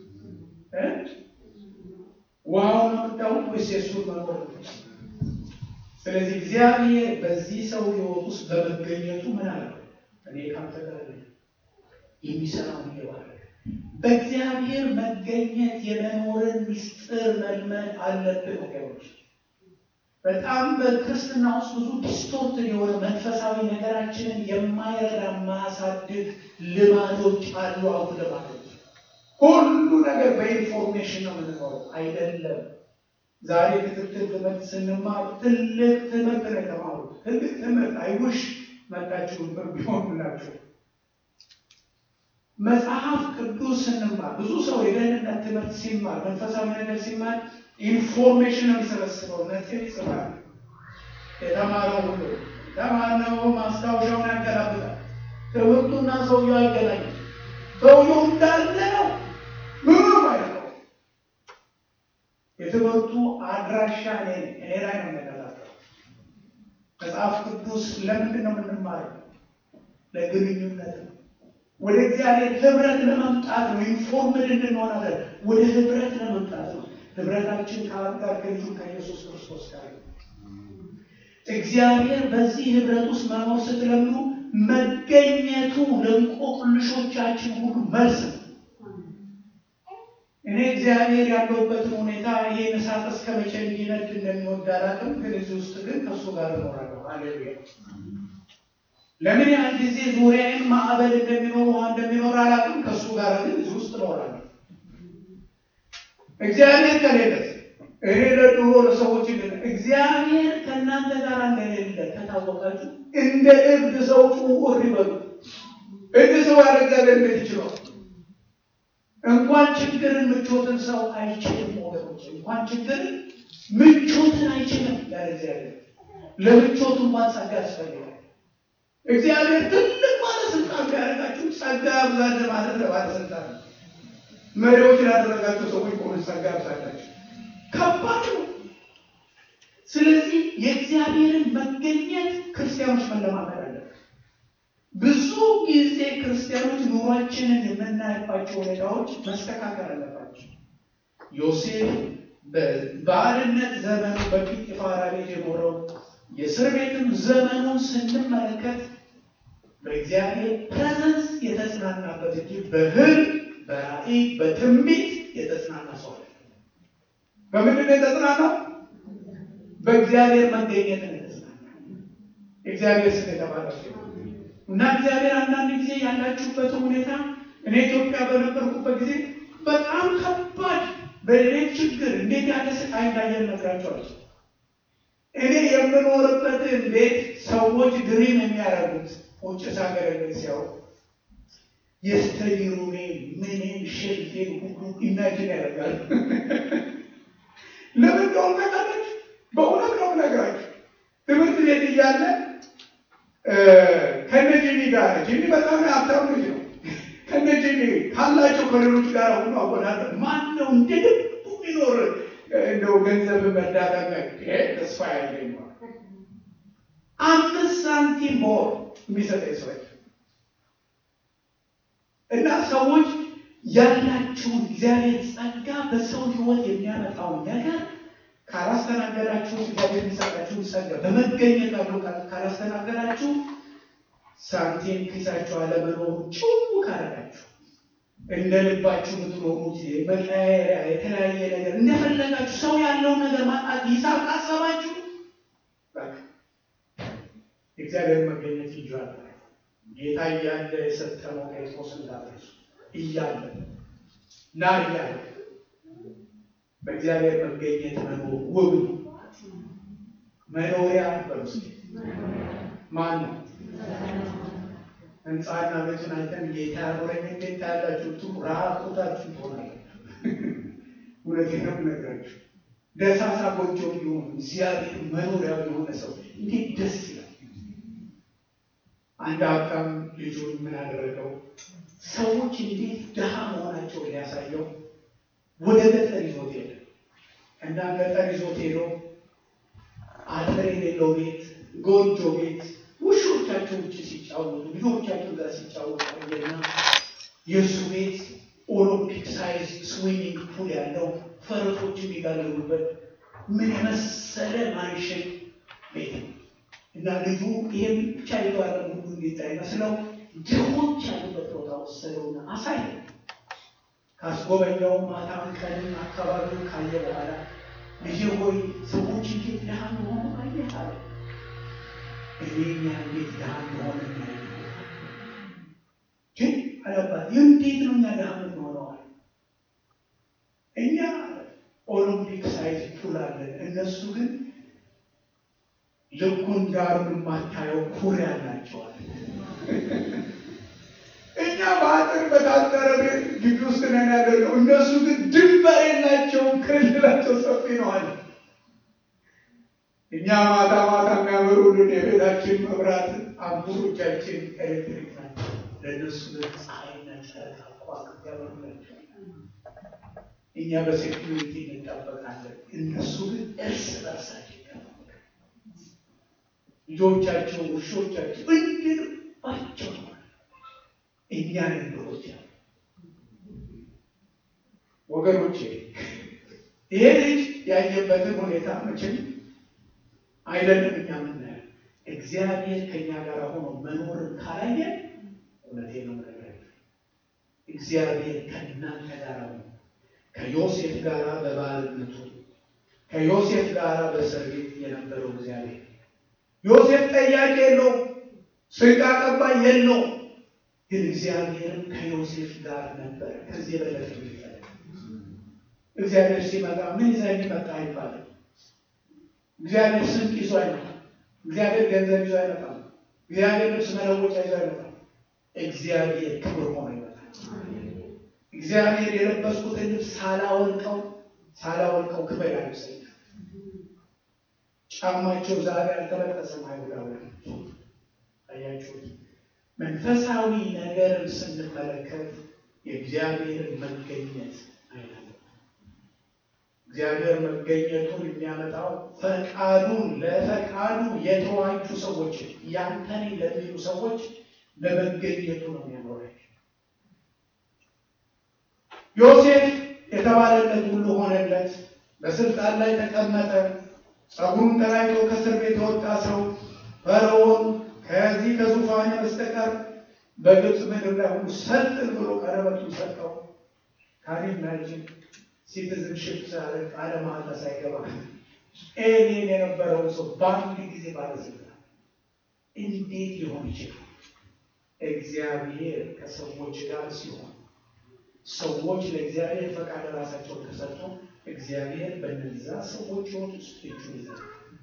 ውሃውን ነው የምታዩት ወይስ የእሱን መኖር ነው? ስለዚህ እግዚአብሔር በዚህ ሰው ሕይወት ውስጥ በመገኘቱ ምን አለ? እኔ ከአንተ ጋር ነኝ የሚሰራው ይባላል። በእግዚአብሔር መገኘት የመኖርን ምስጢር መልመድ አለብን ወገኖች። በጣም በክርስትና ውስጥ ብዙ ዲስቶርት የሆነ መንፈሳዊ ነገራችንን የማይረዳ ማያሳድግ ልማዶች አሉ። አሁን ልማዶች ሁሉ ነገር በኢንፎርሜሽን ነው የምንኖረው አይደለም። ዛሬ ክትትል ትምህርት ስንማር ትልቅ ትምህርት ነው የተማሩት። ትልቅ ትምህርት አይውሽ መጣችሁ ቢሆንላችሁ መጽሐፍ ቅዱስ ስንማር ብዙ ሰው የደህንነት ትምህርት ሲማር መንፈሳዊ ነገር ሲማር ኢንፎርሜሽን ነው የሚሰበስበው። ነጥብ ይጽፋል። የተማረው ሁሉ ተማርነው ማስታወሻውን ያገላብጣል። ትምህርቱና ሰውየው አይገናኝም። ሰውየው እንዳለ ነው፣ ምንም አይደለም። የትምህርቱ አድራሻ እኔ እኔ ላይ ነው የሚያገላብጠው። መጽሐፍ ቅዱስ ለምንድን ነው የምንማረው? ለግንኙነት ነው ወደ እግዚአብሔር ህብረት ለመምጣት ነው። ኢንፎርምድ እንድንሆን አለ ወደ ህብረት ለመምጣት ነው። ህብረታችን ከአብ ጋር ከልጁ ከኢየሱስ ክርስቶስ ጋር ነው። እግዚአብሔር በዚህ ህብረት ውስጥ መኖር ስትለምኑ መገኘቱ ለእንቆቅልሾቻችን ሁሉ መልስ ነው። እኔ እግዚአብሔር ያለሁበትን ሁኔታ ይህን እሳት እስከ መቼ እንዲነድ እንደሚወድ አላውቅም፣ ግን እዚህ ውስጥ ግን ከእሱ ጋር እኖራለሁ። ሃሌሉያ ለምን ያህል ጊዜ ዙሪያዬን ማዕበል እንደሚኖር ውሃ እንደሚኖር አላውቅም። ከእሱ ጋር ግን እዚህ ውስጥ እኖራለሁ። እግዚአብሔር ከሌለት እኔ ለድሮ ለሰዎች ግን እግዚአብሔር ከእናንተ ጋር እንደሌለ ከታወቃችሁ እንደ እብድ ሰው ጩሁ ይበሉ። እብድ ሰው ያለ እግዚአብሔር እንዴት ይችላል? እንኳን ችግርን ምቾትን ሰው አይችልም ወገኖች፣ እንኳን ችግርን ምቾትን አይችልም ያለ እግዚአብሔር። ለምቾቱ እንኳን ጸጋ ያስፈልጋል። እግዚአብሔር ትልቅ ባለስልጣን ቢያደርጋችሁ ጸጋ ያብዛል ማለት ለባለስልጣን ነው። መሪዎች ላደረጋቸው ሰዎች ከሆነ ጸጋ ያብዛላቸው ከባድ ነው። ስለዚህ የእግዚአብሔርን መገኘት ክርስቲያኖች መለማመድ አለ። ብዙ ጊዜ ክርስቲያኖች ኑሯችንን የምናይባቸው ሁኔታዎች መስተካከል አለባቸው። ዮሴፍ በባርነት ዘመኑ በጲጥፋራ ቤት የኖረው የእስር ቤትም ዘመኑን ስንመለከት በእግዚአብሔር ፕሬዘንስ የተጽናናበት እንጂ በህልም በራእይ በትንቢት የተጽናና ሰው አለ። በምንድን ነው የተጽናናው? በእግዚአብሔር መገኘት ነው የተጽናና። እግዚአብሔር ስም የተባረከ እና እግዚአብሔር አንዳንድ ጊዜ ያላችሁበትን ሁኔታ እኔ ኢትዮጵያ በነበርኩበት ጊዜ በጣም ከባድ በሌሌት ችግር እንዴት ያለ ስቃይ እንዳየን ነግራቸዋል። እኔ የምኖርበትን ቤት ሰዎች ድሪም የሚያደርጉት ውጭ ሳገር ሲያው የስተዲ ሩሜ ምንም ሼልፌን ሁሉ ኢማጂን ያደርጋሉ። ለምን እንደሆነ ታውቃለች? በእውነት ነው የምነግራችሁ። ትምህርት ቤት እያለ ከነ ጂሚ ጋር ጂሚ በጣም ሀብታም ልጅ ነው። ከነ ጂሚ ካላቸው ከሌሎች ጋር ሁሉ አወዳደር ማን ነው እንደ ልቡ ቢኖር እንደው ገንዘብ መዳዳመ ተስፋ ያለኝ አምስት ሳንቲም ቦር የሚሰጠኝ ሰው እና ሰዎች ያላችሁን እግዚአብሔር ጸጋ በሰው ሕይወት የሚያመጣውን ነገር ካላስተናገዳችሁ እግዚአብሔር የሚሰጣችሁን ጸጋ በመገኘት አብሎ ካላስተናገዳችሁ ሳንቲም ኪሳችሁ አለመኖሩ ጭው ካረጋችሁ እንደ ልባችሁ የምትኖሩት መቀያየሪያ የተለያየ ነገር እንደፈለጋችሁ ሰው ያለውን ነገር ማጣት ሂሳብ ካሰባችሁ እግዚአብሔር መገኘት ይጇል። ጌታ እያለ የሰጠነው ጴጥሮስ እንዳትረሱ እያለ ና እያለ በእግዚአብሔር መገኘት መኖር ውብ ነው። መኖሪያ በውስጥ ማን ነው? ህንፃና ቤቱን አይተን ጌታ ያኖረኝ እንዴት ታያላችሁ? ቱ ራቁታችሁ ትሆናላችሁ። እውነቴን ነው የምነግራችሁ። ደሳሳ ጎጆ ቢሆን እግዚአብሔር መኖሪያ የሆነ ሰው እንዴት ደስ ይላል። አንድ ሀብታም ልጁን ምን አደረገው? ሰዎች እንዴት ድሃ መሆናቸውን ሊያሳየው ወደ ገጠር ይዞት ሄደ እና ገጠር ይዞት ሄዶ አጥር የሌለው ቤት፣ ጎጆ ቤት ውሾቻቸው ውጭ ሲጫወቱ ልጆቻቸው ጋር ሲጫወቱ ቆየና የእሱ ቤት ኦሎምፒክ ሳይዝ ስዊሚንግ ፑል ያለው ፈረሶች የሚጋልቡበት ምን የመሰለ ማንሽን ቤት ነው እና ልጁ ይህም ብቻ የተዋረ ሁሉ እንዲታይ መስለው ድሆች ያሉበት ቦታ ወሰደውና አሳየ። ካስጎበኛው ማታም ቀንም አካባቢውን ካየ በኋላ ልጄ ሆይ ሰዎች እንዴት ድሃ እንደሆኑ አየህ አለ። እኔኛ እንዴት ድሃ እንደሆነ ግን አለባት እንዴት ነው እኛ ድሃ ምንሆነዋል? እኛ ኦሎምፒክ ሳይዝ ፑል አለን፣ እነሱ ግን ልኩን ዳሩ የማታየው ኩሬ አላቸዋል። እኛ በአጥር በታጠረ ቤት ግቢ ውስጥ ነን ያለነው፣ እነሱ ግን ድንበር የላቸውም፣ ክልላቸው ሰፊ ነው አለ። እኛ ማታ ማታ የሚያበሩልን የቤታችን መብራት አምፖሎቻችን ኤሌክትሪክ ናቸው። ለእነሱ ግን ፀሐይና ጨረቃ ከዋክብት ያበሩላቸው። እኛ በሴኩሪቲ እንጠበቃለን፣ እነሱ ግን እርስ በርሳቸው ልጆቻቸው ውሾቻቸው እንድንባቸው እኛን እንደሆች ወገኖቼ፣ ይሄ ልጅ ያየበትን ሁኔታ መቼም አይደለም እኛ ምናየው። እግዚአብሔር ከእኛ ጋር ሆኖ መኖርን ካላየ እውነቴ ነው ነገር እግዚአብሔር ከእናንተ ጋር ነው። ከዮሴፍ ጋር በባርነቱ ከዮሴፍ ጋር በእስር ቤት የነበረው እግዚአብሔር ዮሴፍ ጠያቂ የለውም። ስንቅ አቀባይ የለውም። ግን እግዚአብሔርም ከዮሴፍ ጋር ነበር። ከዚህ የበለጠ ይፈለግ እግዚአብሔር ሲመጣ ምን ይዛ የሚመጣ አይባልም። እግዚአብሔር ስንቅ ይዞ አይመጣም። እግዚአብሔር ገንዘብ ይዞ አይመጣም። እግዚአብሔር ልብስ መለወጫ ይዞ አይመጣም። እግዚአብሔር ክብር ሆኖ ይመጣል። እግዚአብሔር የለበስኩትን ልብስ ሳላወልቀው ሳላወልቀው ክብር ያልብሰኛል። ጫማቸው ዛሬ አልተበጠሰም። አይሁዳውያኖች አያችሁት? መንፈሳዊ ነገርን ስንመለከት የእግዚአብሔርን መገኘት አይነት እግዚአብሔር መገኘቱን የሚያመጣው ፈቃዱን ለፈቃዱ የተዋጁ ሰዎች ያንተን ለሚሉ ሰዎች ለመገኘቱ ነው የሚያኖራቸው። ዮሴፍ የተባለለት ሁሉ ሆነለት፣ በስልጣን ላይ ተቀመጠ። ጸጉሩን ተላይቶ ከእስር ቤት የወጣ ሰው ፈርዖን ከዚህ ከዙፋን በስተቀር በግብፅ ምድር ላይ ሁሉ ሰልጥን ብሎ ቀለበቱን ሰጠው። ካሪም ናጅን ሲቲዝንሽፕ ሳለ ቃለ መሃላ ሳይገባ ኤሊን የነበረውን ሰው በአንድ ጊዜ ባለስልጣን እንዴት ሊሆን ይችላል? እግዚአብሔር ከሰዎች ጋር ሲሆን ሰዎች ለእግዚአብሔር ፈቃድ ራሳቸውን ከሰጡ እግዚአብሔር በነዛ ሰዎች ሕይወት ውስጥ እጁን ይዘራል።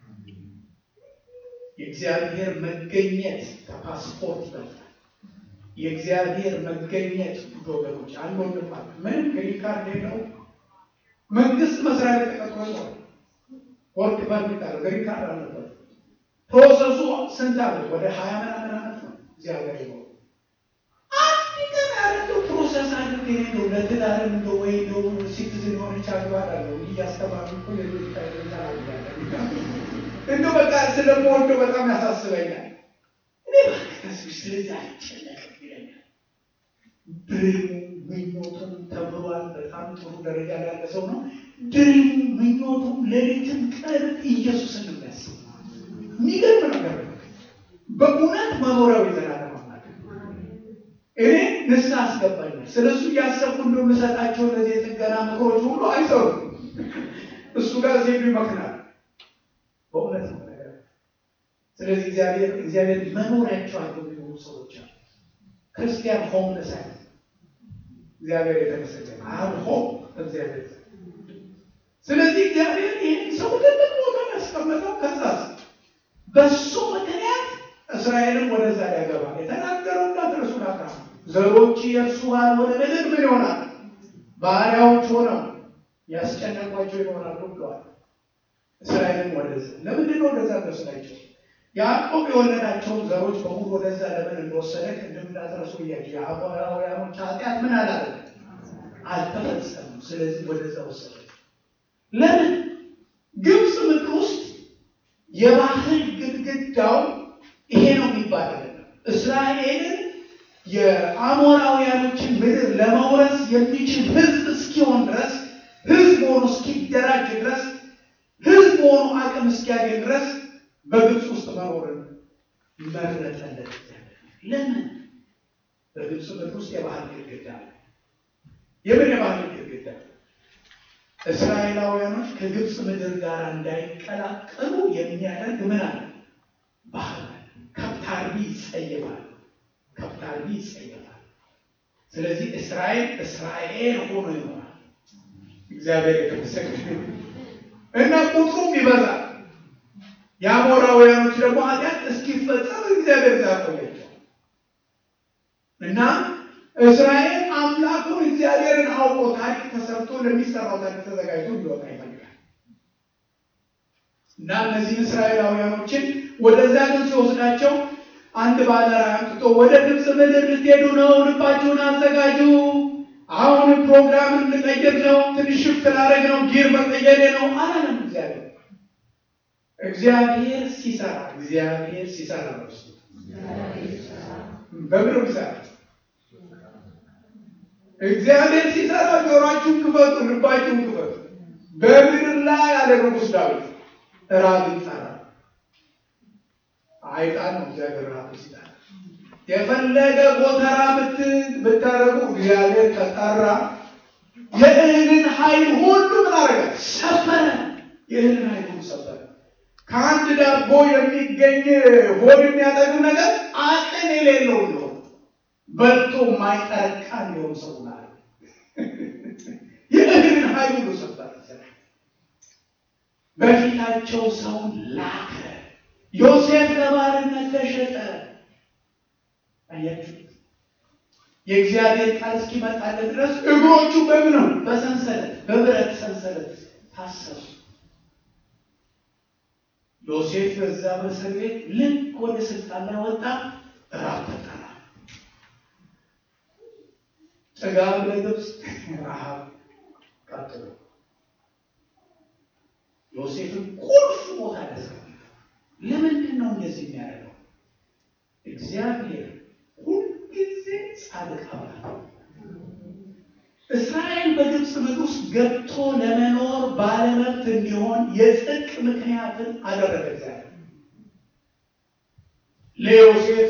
የእግዚአብሔር መገኘት ከፓስፖርት ይበልጣል። የእግዚአብሔር መገኘት ውድ ወገኖች፣ አንድ ወንድም አለ ምንም ግሪን ካርድ የለው መንግስት መስሪያ ቤት ተቀጥሮ ይኖራል። ወርክ ፐርሚት አለ፣ ግሪን ካርድ አልነበር። ፕሮሰሱ ስንት ዓመት? ወደ ሀያ ምናምን ዓመት ነው እዚህ ሀገር ይኖሩ አንድ ቀን ያለው ፕሮሰስ አድርግ ነው ለትዳር እንደ ወይ እንደው ሲቲዝን ሆነች አግባል አለው እያስተማሩ እኮ ሌሎች እንደ በቃ ስለምወደው በጣም ያሳስበኛል። እኔ ባክተስ ስለዚህ አይጨነቅም ይለኛል። ድሪሙ ምኞቱም ተምሯል። በጣም ጥሩ ደረጃ ላይ ያለ ሰው ነው። ድሪሙ ምኞቱም ሌሊትም ቀን ኢየሱስን የሚያስብ የሚገርም ነገር ነው። በእውነት መኖሪያው የዘላለም አምላክ እኔ ንስሐ አስገባኛል። ስለ እሱ እያሰብኩ እንደ የምሰጣቸው እነዚህ የጥገና ምክሮች ሁሉ አይሰሩም። እሱ ጋር ዜዱ ይመክናል። በእውነት ነው ነገር ስለዚህ እግዚአብሔር እግዚአብሔር መኖሪያቸው አድርገው የሚኖሩ ሰዎች አሉ። ክርስቲያን ሆምለስ አይነት እግዚአብሔር የተመሰገነ አብ ሆም እግዚአብሔር ስለዚህ እግዚአብሔር ይህን ሰው ትልቅ ቦታ ያስቀመጠው ከዛስ በሱ ምክንያት እስራኤልን ወደዛ ሊያገባ የተናገረው እንዳትረሱ ናካ ዘሮች የእርሱ ባልሆነ ምድር ምን ይሆናል? ባሪያዎች ሆነው ያስጨነቋቸው ይሆናሉ ብለዋል። እስራኤልን ወደዛ ለምንድን ነው ወደዛ ደስላቸው? ያዕቆብ የወለዳቸውን ዘሮች በሙሉ ወደዛ ለምን እንደወሰደ ቅድም እንዳትረሱ እያቸው የአሞራውያኖች ኃጢአት ምን አላለ አልተፈጸመም። ስለዚህ ወደዛ ወሰደ። ለምን ግብፅ ምድር ውስጥ የባህል ግድግዳው ይሄ ነው የሚባል አይደለም። እስራኤልን የአሞራውያኖችን ምድር ለመውረስ የሚችል ሕዝብ እስኪሆን ድረስ ሕዝብ ሆኖ እስኪደራጅ ድረስ ሕዝብ ሆኖ አቅም እስኪያገኝ ድረስ በግብፅ ውስጥ መኖርን መረጠለት። ለምን? በግብፅ ምድር ውስጥ የባህል ግድግዳ አለ። የምን የባህል ግድግዳ? እስራኤላውያኖች ከግብፅ ምድር ጋር እንዳይቀላቀሉ የሚያደርግ ምን አለ? ባህል ከብት አርቢ ይጸየፋል። ከብት አርቢ ይጸየፋል። ስለዚህ እስራኤል እስራኤል ሆኖ ይኖራል። እግዚአብሔር የተመሰገነ እና ቁጥሩም ይበዛል። የአሞራውያኖች ደግሞ ኃጢአት እስኪፈጸም እግዚአብሔር ዛቆያቸው እና እስራኤል አምላኩን እግዚአብሔርን አውቆ ታሪክ ተሰርቶ ለሚሰራው ታሪክ ተዘጋጅቶ እንዲወጣ ይፈልጋል እና እነዚህን እስራኤላውያኖችን ወደዚያ ግን ሲወስዳቸው አንድ ባለራዕይ አምጥቶ ወደ ግብፅ ምድር ልትሄዱ ነው፣ ልባችሁን አዘጋጁ፣ አሁን ፕሮግራም ልቀይር ነው፣ ትንሽ ሽፍት ላደርግ ነው፣ ጊር መቀየሬ ነው አላለም እግዚአብሔር። እግዚአብሔር ሲሰራ እግዚአብሔር ሲሰራ ነው እሱ በምድር ይሰራ እግዚአብሔር ሲሰራ ጆሯችሁን ክፈቱ፣ ልባችሁን ክፈቱ። በምድር ላይ ያለ ንጉሥ ዳዊት ራብ ይጠራል። አይጣን ነው እግዚአብሔር ራብ ሲጠራ የፈለገ ጎተራ ብታረጉ እግዚአብሔር ከጠራ የእህልን ኃይል ሁሉ ምን አደረገ? ሰበረ። የእህልን ኃይል ሁሉ ሰበረ። ከአንድ ዳቦ የሚገኝ ሆድ የሚያጠግብ ነገር አቅም የሌለው ነው። በልቶ የማይጠረቃ እንዲሆን ሰው ናለ የእግርን ኃይል ሁሉ ሰበር በፊታቸው ሰውን ላከ። ዮሴፍ ለባርነት ተሸጠ። አያችሁ፣ የእግዚአብሔር ቃል እስኪመጣለት ድረስ እግሮቹ በምን ነው? በሰንሰለት በብረት ሰንሰለት ታሰሩ። ዮሴፍ በዛ በእስር ቤት ልክ ወደ ስልጣን ላይ ወጣ። ራብ ተጠራ። ጥጋብ ለግብፅ፣ ረሃብ ቀጥሎ ዮሴፍን ቁልፍ ቦታ ያስቀምጠ። ለምንድን ነው እንደዚህ የሚያደርገው? እግዚአብሔር ሁልጊዜ ጻድቅ አምላክ እስራኤል በግብፅ ምድር ውስጥ ገብቶ ለመኖር ባለመብት እንዲሆን የጽድቅ ምክንያትን አደረገ። እግዚአብሔር ለዮሴፍ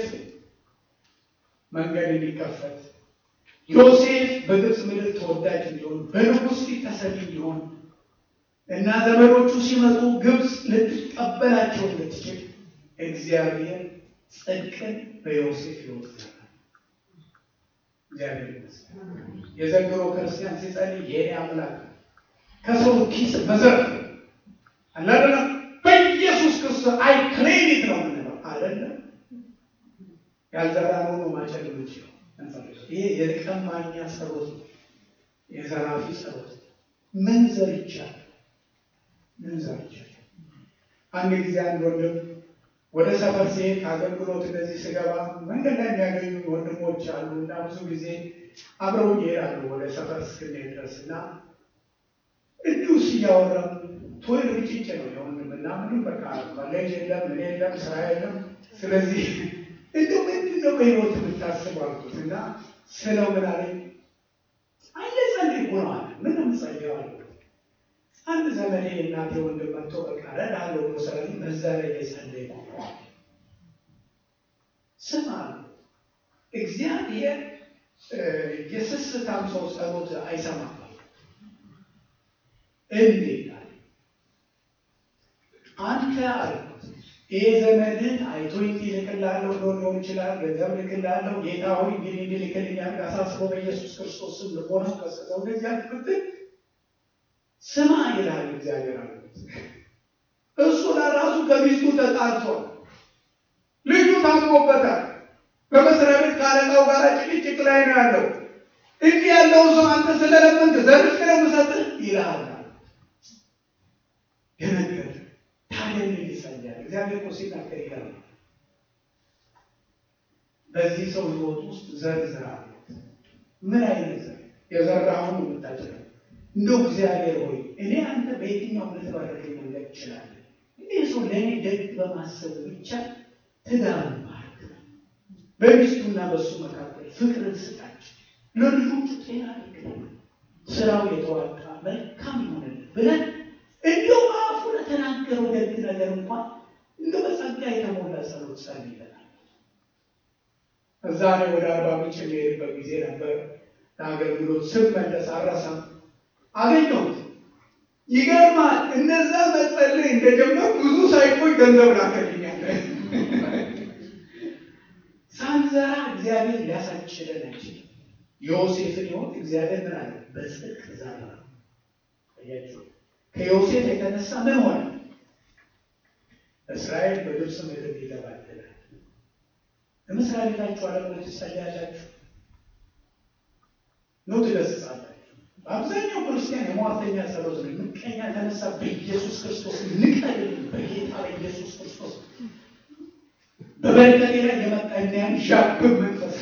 መንገድ እንዲከፈት ዮሴፍ በግብፅ ምድር ተወዳጅ እንዲሆን በንጉሥ ፊት ተሰሚ እንዲሆን እና ዘመዶቹ ሲመጡ ግብፅ ልትቀበላቸው እንድትችል እግዚአብሔር ጽድቅን በዮሴፍ ሕይወት ዘራ። እግዚአብሔር ይመስገን። የዘንድሮ ክርስቲያን ሲጸልይ የኔ አምላክ ከሰው ኪስ መዘርፍ አላደለ በኢየሱስ ክርስቶስ አይ ክሬዲት ነው የምንለው አይደለም። ያልዘራነው ነው ማጨድ የምንችለው። ይሄ የቀማኛ ጸሎት ነው፣ የዘራፊ ጸሎት። ምን ዘርቻለሁ? ምን ዘርቻለሁ? አንድ ጊዜ አንድ ወንድም ወደ ሰፈር ሲሄድ አገልግሎት እንደዚህ ስገባ መንገድ ላይ የሚያገኙ ወንድሞች አሉ እና ብዙ ጊዜ አብረው ይሄዳሉ ወደ ሰፈር እስክንሄድ ድረስ እና እንዲሁ እያወራን ቶይ ርጭጭ ነው የወንድም እና ምንም በቃ መለጅ የለም ምን የለም ስራ የለም። ስለዚህ እንዲሁ ምንድን ነው በህይወት የምታስብ አልኩት እና ስለው ምን አለኝ አየጸልይ እኮ ነው አለ። ምን ምጸልየው አልኩት። አንድ ዘመኔ እናቴ ወንድም መጥቶ በቃ ረዳለው ብሎ ስላለኝ በዛ ላይ የጸለይ ነው ስማ እግዚአብሔር የስስታም ሰው ጸሎት አይሰማም። እንዴት አለ አንተ አልኩት ይህ ዘመድን አይቶ ልክላለሁ ብሎ ሊሆን ይችላል። ገንዘብ ልክላለሁ ጌታ ሆይ እንግዲህ እንዲልክልኛል አሳስበው በኢየሱስ ክርስቶስ ስም ልቦና ቀስቀሰው እንደዚህ አልክብትል ስማ ይላል እግዚአብሔር አለ። እሱ ለራሱ ከሚስቱ ተጣልቷል። ልጁ ታሞበታል። በመስሪያ ቤት ካለቃው ጋር ጭቅጭቅ ላይ ነው ያለው። እንዲህ ያለው ሰው አንተ ስለለመንክ ዘርፍ ነው የምሰጥህ ይልሃል። የነገር ታዲያ ምን ይሰኛል? እግዚአብሔር እኮ ሲናገር ይላል በዚህ ሰው ህይወት ውስጥ ዘር ዝራ። ምን አይነት ዘር የዘራውን የምታጭለው እንደው እግዚአብሔር ሆይ እኔ አንተ በየትኛው ልትባረከኝ መንገድ ይችላል? እንዲህ ሰው ለእኔ ደግ በማሰብ ብቻ ትዳር ባርክ፣ በሚስቱና በእሱ መካከል ፍቅርን ስጣቸው፣ ለልጆቹ ጤና አድርግልን፣ ስራው የተዋጣ መልካም ይሆንልን ብለን እንዲሁ አፉ ለተናገረው ደግ ነገር እንኳን እንደ በጸጋ የተሞላ ጸሎት ጸልይለናል። እዛ እኔ ወደ አርባ ምንጭ የሚሄድበት ጊዜ ነበር። ለአገልግሎት ስመለስ አረሳም አገኘሁት። ይገርማል። እነዛ መጸለይ እንደጀመር ብዙ ሳይቆይ ገንዘብ ላከልኛል። ሳንዘራ እግዚአብሔር ሊያሳችለን አይችልም። ዮሴፍን ሕይወት እግዚአብሔር ምን አለ? በጽድቅ ዘራ። አያችሁ፣ ከዮሴፍ የተነሳ ምን ሆነ? እስራኤል በግብፅ ምድር ይገባልናል። ለመስሪያ ቤታችሁ አለቆች ትጸልያላችሁ ነው ትገስጻላችሁ። በአብዛኛው ክርስቲያን የሟርተኛ ጸሎት ነው። ምቀኛ ተነሳ፣ በኢየሱስ ክርስቶስ ንቀል፣ በጌታ በኢየሱስ ክርስቶስ በበረከቴ ላይ የመጣ እንዲያን ዣብብ መንፈስ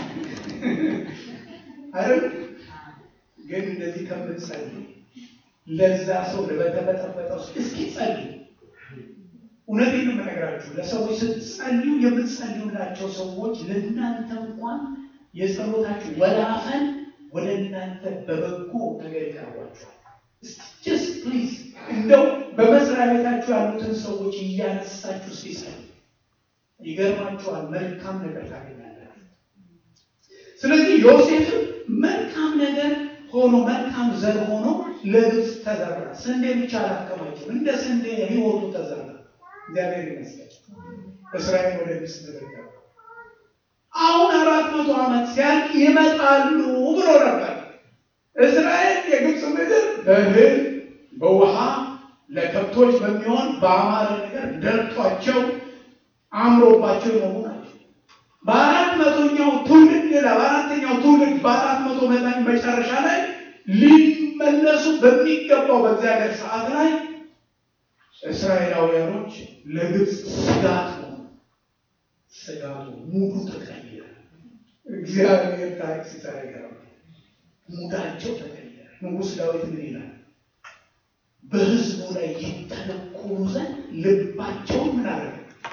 አይደል? ግን እንደዚህ ከምትጸልይ ለዛ ሰው ለበተበጠበጠው እስኪ ጸልይ። እውነቴን ነው የምነግራችሁ። ለሰዎች ስትጸልዩ የምትጸልዩላቸው ሰዎች ለእናንተ እንኳን የጸሎታችሁ ወላፈን ወደ እናንተ በበጎ ነገር ይቀርቧቸዋል። ጀስት ፕሊዝ እንደው በመስሪያ ቤታችሁ ያሉትን ሰዎች እያነሳችሁ ሲጸልዩ ይገርማችኋል፣ መልካም ነገር ታገኛላችሁ። ስለዚህ ዮሴፍም መልካም ነገር ሆኖ መልካም ዘር ሆኖ ለግብፅ ተዘራ። ስንዴ ብቻ አላከማቸው፣ እንደ ስንዴ ህይወቱ ተዘራ። እግዚአብሔር ይመስገን። እስራኤል ወደ ግብፅ ምድር ገባ። አሁን አራት መቶ ዓመት ሲያልቅ ይመጣሉ ብሎ ነበር። እስራኤል የግብፅ ምድር በእህል በውሃ ለከብቶች በሚሆን በአማረ ነገር ደርቷቸው አምሮባቸው የኖሩ ናቸው። በአራት መቶኛው ትውልድ ሌላ በአራተኛው ትውልድ በአራት መቶ መጠን መጨረሻ ላይ ሊመለሱ በሚገባው በእግዚአብሔር ሰዓት ላይ እስራኤላውያኖች ለግብፅ ስጋት ነው። ስጋቱ ሙሉ ተቀየረ። እግዚአብሔር ታሪክ ሲሰራ ይገርማል። ሙዳቸው ተቀየረ። ንጉሥ ዳዊት ምን ይላል? በሕዝቡ ላይ ይተነኮሉ ዘንድ ልባቸውን ምን አደረገ?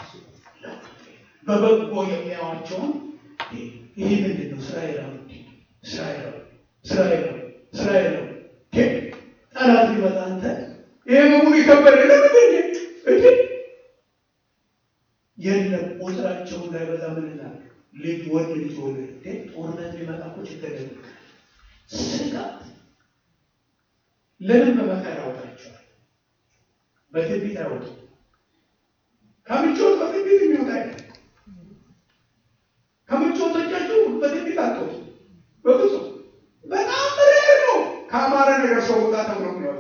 በበጎ የሚያዋቸውን ይህ ምንድን ነው? እስራኤላዊ እስራኤላዊ እስራኤላዊ እስራኤላዊ ጠላት ሊመጣ አንተ ይሄ በሙሉ የከበደ ለምን እንዴ የለም ቁጥራቸው እንዳይበዛ ምን ይላል? ልጅ ወንድ ልጅ ወለድ እንዴ ጦርነት ሊመጣ እኮ ችግር የለም። ስጋት ለምን በመከራ ያወጣቸዋል? በትንቢት አይወጡ ከምቾት በትንቢት የሚወጣ አይደል? ከምቾቶቻችሁ በትንቢት አትወጡ። በብዙ በጣም ሬር ነው ከአማረ ነገር ሰው ውጣ ተብሎ የሚወጣ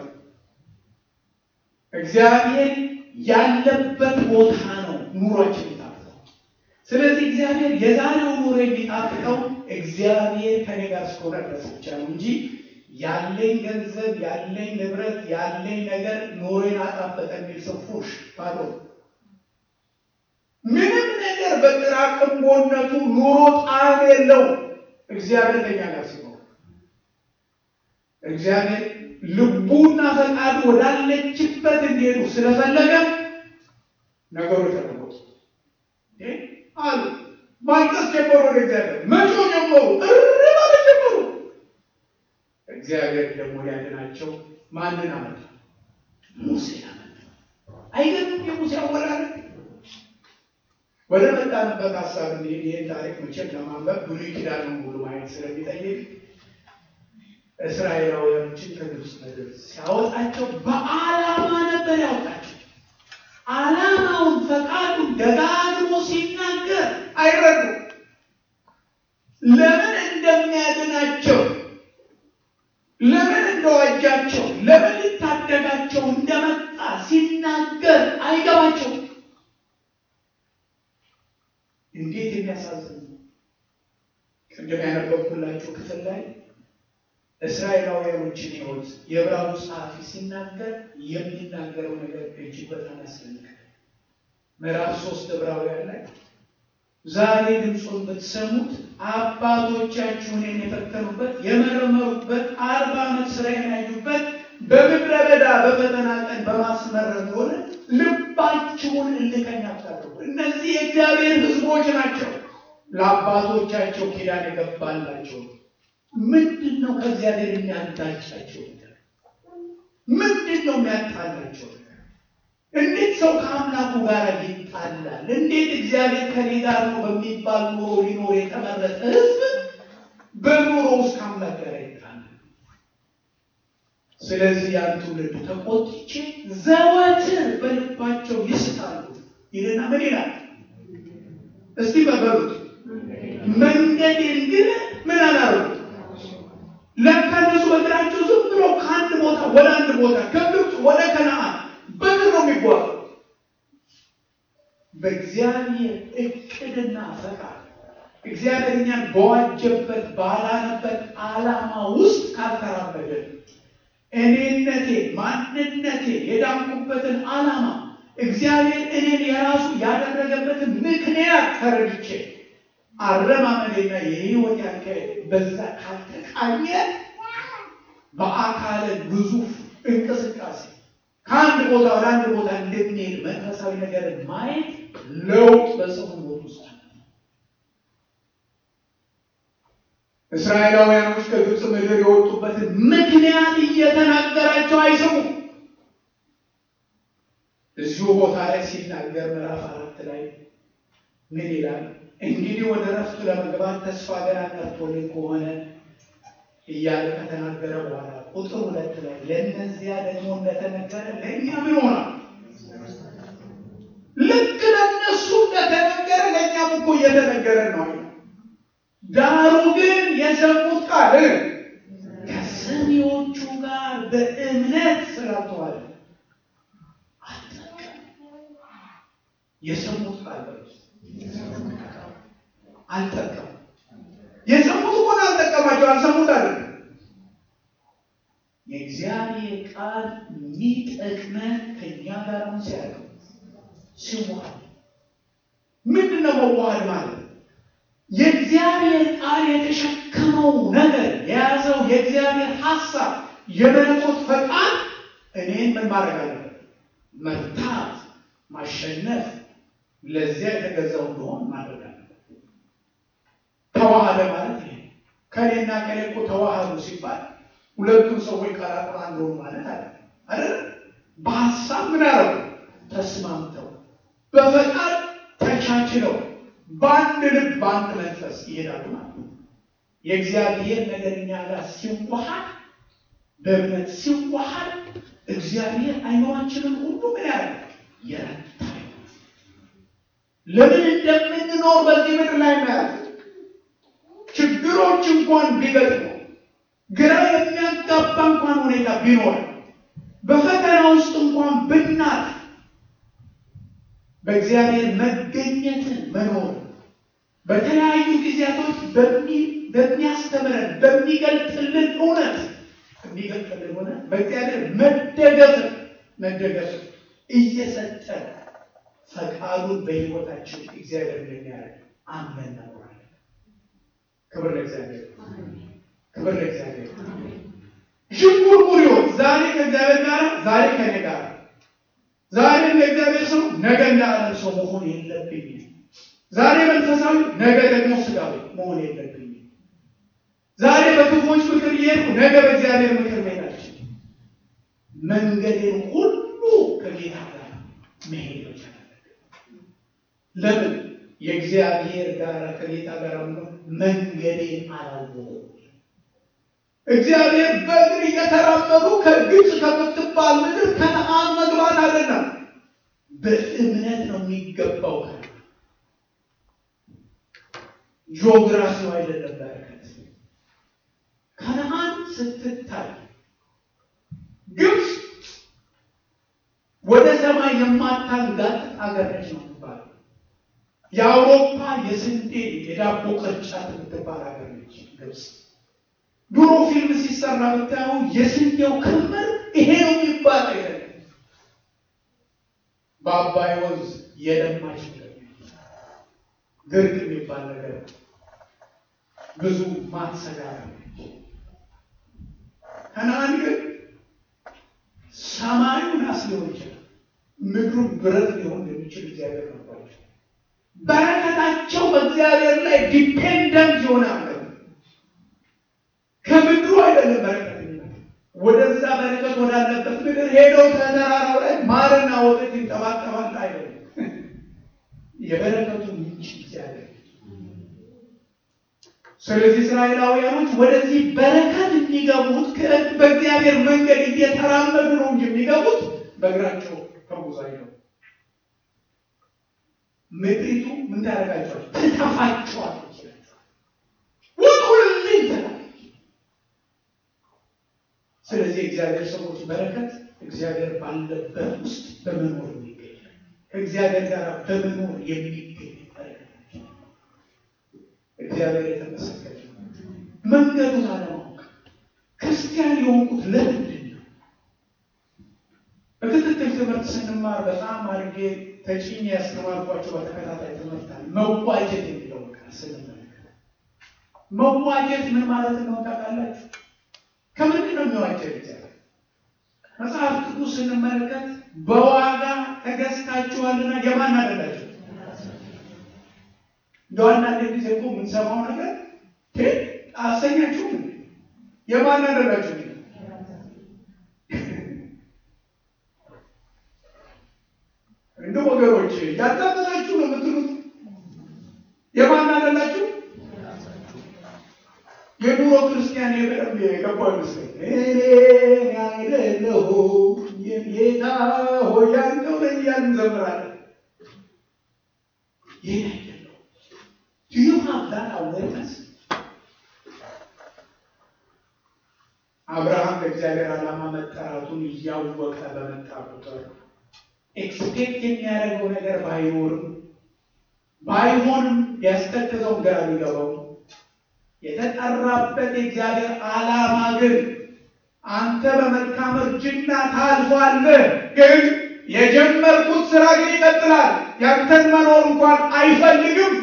እግዚአብሔር ያለበት ቦታ ነው ኑሯችን የሚጣፍጠው። ስለዚህ እግዚአብሔር የዛሬው ኑሮ የሚጣፍጠው እግዚአብሔር ከኔ ጋር እስከሆነ ድረስ ብቻ ነው እንጂ ያለኝ ገንዘብ፣ ያለኝ ንብረት፣ ያለኝ ነገር ኑሮዬን አጣፈጠ የሚል ሰው ፉሽ ባዶ ምንም ነገር በጥራቅምቦነቱ ኑሮ ጣዕም የለው። እግዚአብሔር ከኛ ጋር ሲኖር እግዚአብሔር ልቡና ፈቃዱ ወዳለችበት እንዲሄዱ ስለፈለገ ነገሮች ተለወጡ አሉ። ማልቀስ ጀመሩ። ወደ እግዚአብሔር መጮ ጀመሩ። እሪ ማለት ጀመሩ። እግዚአብሔር ደግሞ ሊያድናቸው ማንን አመጣ? ሙሴን አመጣ። አይገርም? የሙሴ አወላለድ ወደ መጣንበት ሀሳብ እንሄድ። ይህን ታሪክ መቼም ለማንበብ ብሉይ ኪዳኑን ሙሉ ማየት ስለሚጠይቅ እስራኤላውያኖችን ከግብፅ ምድር ሲያወጣቸው በዓላማ ነበር ያወጣቸው። ዓላማውን ፈቃዱን ደጋግሞ ሲናገር አይረዱም። ለምን እንደሚያድናቸው፣ ለምን እንደዋጃቸው፣ ለምን ሊታደጋቸው እንደመጣ ሲናገር አይገባቸው። እንዴት የሚያሳዝን ቅድም ያነበብኩላችሁ ክፍል ላይ እስራኤላውያኖችን ሕይወት የዕብራዊ ጸሐፊ ሲናገር የሚናገረው ነገር እጅግ በጣም ያስደንቃል። ምዕራፍ ሶስት ዕብራውያን ላይ ዛሬ ድምፁን ብትሰሙት አባቶቻችሁን የፈተኑበት የመረመሩበት አርባ ዓመት ስራ የሚያዩበት በምድረ በዳ በፈተና ቀን በማስመረር ሆነ ልባችሁን እልከኛ አታድርጉ። እነዚህ የእግዚአብሔር ሕዝቦች ናቸው። ለአባቶቻቸው ኪዳን የገባላቸው ምንድን ነው? ከእግዚአብሔር የሚያጋጫቸው ነገር ምንድን ነው? የሚያጣላቸው ነገር እንዴት ሰው ከአምላኩ ጋር ይጣላል? እንዴት እግዚአብሔር ከኔ ጋር ነው በሚባል ኑሮ ሊኖር የተመረጠ ሕዝብ በኑሮ ውስጥ ከአምላክ ጋር ይጣላል? ስለዚህ ያን ትውልድ ተቆጥቼ ዘወትር በልባቸው ይስታሉ ይልና ምን ይላል? እስቲ በበሉት መንገዴን ግን ምን አላረጉ ለካ እነሱ በእግራቸው ዝም ብሎ ከአንድ ቦታ ወደ አንድ ቦታ ከግብፅ ወደ ከነዓን በእግር ነው የሚጓዙ። በእግዚአብሔር እቅድና ፈቃድ እግዚአብሔር እኛን በዋጀበት ባላነበት ዓላማ ውስጥ ካልተራመድን እኔነቴ ማንነቴ የዳንኩበትን ዓላማ እግዚአብሔር እኔን የራሱ ያደረገበትን ምክንያት ተረድቼ አረማመዴና የህይወት ያካሄድ በዛ ካልተቃኘ በአካለ ግዙፍ እንቅስቃሴ ከአንድ ቦታ ወደ አንድ ቦታ እንደሚሄድ መንፈሳዊ ነገር ማየት ለውጥ በሰው ሕይወት ውስጥ አለ። እስራኤላውያኖች ከግብፅ ምድር የወጡበትን ምክንያት እየተናገራቸው አይሰሙም። እዚሁ ቦታ ላይ ሲናገር ምዕራፍ አራት ላይ ምን ይላል? እንግዲህ ወደ ረፍቱ ለመግባት ተስፋ ገና ቀርቶልን ከሆነ እያለ ከተናገረ በኋላ ቁጥር ሁለት ላይ ለእነዚያ ደግሞ እንደተነገረ ለእኛ ምን ሆናል? ልክ ለእነሱ እንደተነገረ ለእኛም እኮ እየተነገረ ነው። ዳሩ ግን የሰሙት ቃል ከሰሚዎቹ ጋር በእምነት ስላልተዋለ የሰሙት ቃል አልጠቀም የሰሙት ሆነ አልጠቀማቸው አልሰሙት አለ የእግዚአብሔር ቃል የሚጠቅመን ከኛ ጋር አሁን ሲያደርግ ሲዋሃድ ምንድን ነው መዋሃድ ማለት? የእግዚአብሔር ቃል የተሸከመው ነገር የያዘው የእግዚአብሔር ሀሳብ የመለኮት ፈቃድ እኔን ምን ማድረግ አለበት? መርታት፣ ማሸነፍ፣ ለዚያ የተገዛው እንደሆን ማድረግ አለበት። ተዋሃደ ማለት ይሄ ከኔና ከኔ እኮ ተዋሃዱ ሲባል ሁለቱም ሰዎች ቀላቅላ እንደሆኑ ማለት አለ አይደል? በሀሳብ ምን አረጉ? ተስማምተው በፈቃድ ተቻችለው በአንድ ልብ በአንድ መንፈስ ይሄዳሉ ማለት ነው። የእግዚአብሔር ነገር እኛ ጋር ሲዋሃድ በእምነት ሲዋሃድ እግዚአብሔር አይኖራችንን ሁሉ ምን ያለ የረታ ለምን እንደምንኖር በዚህ ምድር ላይ ያለ ችግሮች እንኳን ቢገጥሙ ግራ የሚያጋባ እንኳን ሁኔታ ቢኖር በፈተና ውስጥ እንኳን ብናት በእግዚአብሔር መገኘትን መኖር በተለያዩ ጊዜያቶች በሚያስተምረን በሚገልጥልን እውነት የሚገልጥልን ሆነ በእግዚአብሔር መደገፍ መደገፍ እየሰጠን ፈቃዱን በሕይወታችን እግዚአብሔር እንደሚያደርግ አመን ነውራለን። ክብር ለእግዚአብሔር፣ ክብር ለእግዚአብሔር። ዥንጉርጉር ይሆን ዛሬ ከእግዚአብሔር ጋር ዛሬ ከኔ ጋር ዛሬ ለእግዚአብሔር ሰው ነገ እንዳለም ሰው መሆን የለብኝም። ዛሬ መንፈሳዊ ነገ ደግሞ ስጋዊ መሆን የለብኝም። ዛሬ በክፉዎች ምክር እየሄድኩ ነገ በእግዚአብሔር ምክር መሄዳችን መንገዴን ሁሉ ከጌታ ጋር መሄድ መቻል ለምን የእግዚአብሔር ጋር ከጌታ ጋር መንገዴን አላወቁም። እግዚአብሔር በእግር እየተራመዱ ከግብፅ ከምትባል ምድር ከነአን መግባት አይደለም፣ በእምነት ነው የሚገባው። ጂኦግራፊው አይደለም በረከት። ከነአን ስትታይ ግብፅ ወደ ሰማይ የማታንጋጥ አገር ነች ነው የምትባለው። የአውሮፓ የስንዴ የዳቦ ቅርጫት የምትባል ሀገር ነች ግብፅ። ድሮ ፊልም ሲሰራ ብታዩ የስንዴው ክምር ይሄ ነው የሚባል አይደለም። በአባይ ወንዝ የለማች ድርቅ የሚባል ነገር ብዙ ማትሰጋ ከነአን ግን ሰማዩ ናስ ሊሆን ይችላል፣ ምድሩ ብረት ሊሆን የሚችል እግዚአብሔር ነባቸው። በረከታቸው በእግዚአብሔር ላይ ዲፔንደንት የሆነ አገር ከምድሩ አይደለም በረከት ወደዛ በረከት ወዳለበት ምድር ሄደው ተራራው ላይ ማርና ወተት ይንጠባጠባል አይደለም። የበረከቱ ምንጭ እግዚአብሔር። ስለዚህ እስራኤላውያኖች ወደዚህ በረከት የሚገቡት በእግዚአብሔር መንገድ እየተራመዱ ነው እንጂ የሚገቡት በእግራቸው ተጉዛይ ነው። ምድሪቱ ምን ታደርጋቸዋል? ትተፋቸዋለች። ውጡልኝ ትላለች። ስለዚህ እግዚአብሔር ሰዎች በረከት እግዚአብሔር ባለበት ውስጥ በመኖር የሚገኝ ከእግዚአብሔር ጋር በመኖር የሚገኝ በረከት እግዚአብሔር የተመሰገነ መንገዱን አለማወቅ ክርስቲያን የሆንኩት ለምንድን ነው? በክትትል ትምህርት ስንማር በጣም አድርጌ ተጭኝ ያስተማርኳቸው በተከታታይ ትምህርት አለ። መዋጀት የሚለው ቃል ስንመለከት መዋጀት ምን ማለት ነው ታውቃላችሁ? ከምንድን ነው የሚዋጀው? እግዚአብሔር መጽሐፍ ቅዱስ ስንመለከት በዋጋ ተገዝታችኋልና የማን አደላችሁ? እንደ አንዳንድ ጊዜ እኮ የምንሰማው ነገር አሰኛችሁም የማን አደላችሁ? እንደ ወገኖች ያዳመጣችሁ ነው የምትሉት። የማን አደላችሁ? የድሮ ክርስቲያን የበደንብ የገባው ይመስለኝ እኔ አይደለሁም የጌታ ሆይ ያንተው ነኝ እያልን እንዘምራለን። ይህን አይደለው ዩ ሃቭ ዛት አዌርነስ አብርሃም ለእግዚአብሔር ዓላማ መጠራቱን እያወቀ በመጣ ቁጥር ኤክስፔክት የሚያደርገው ነገር ባይኖርም ባይሆንም ቢያስከትለው ግራ ቢገባው የተጠራበት የእግዚአብሔር ዓላማ ግን አንተ በመልካም እርጅና ታልፋለህ፣ ግን የጀመርኩት ስራ ግን ይቀጥላል። ያንተን መኖር እንኳን አይፈልግም።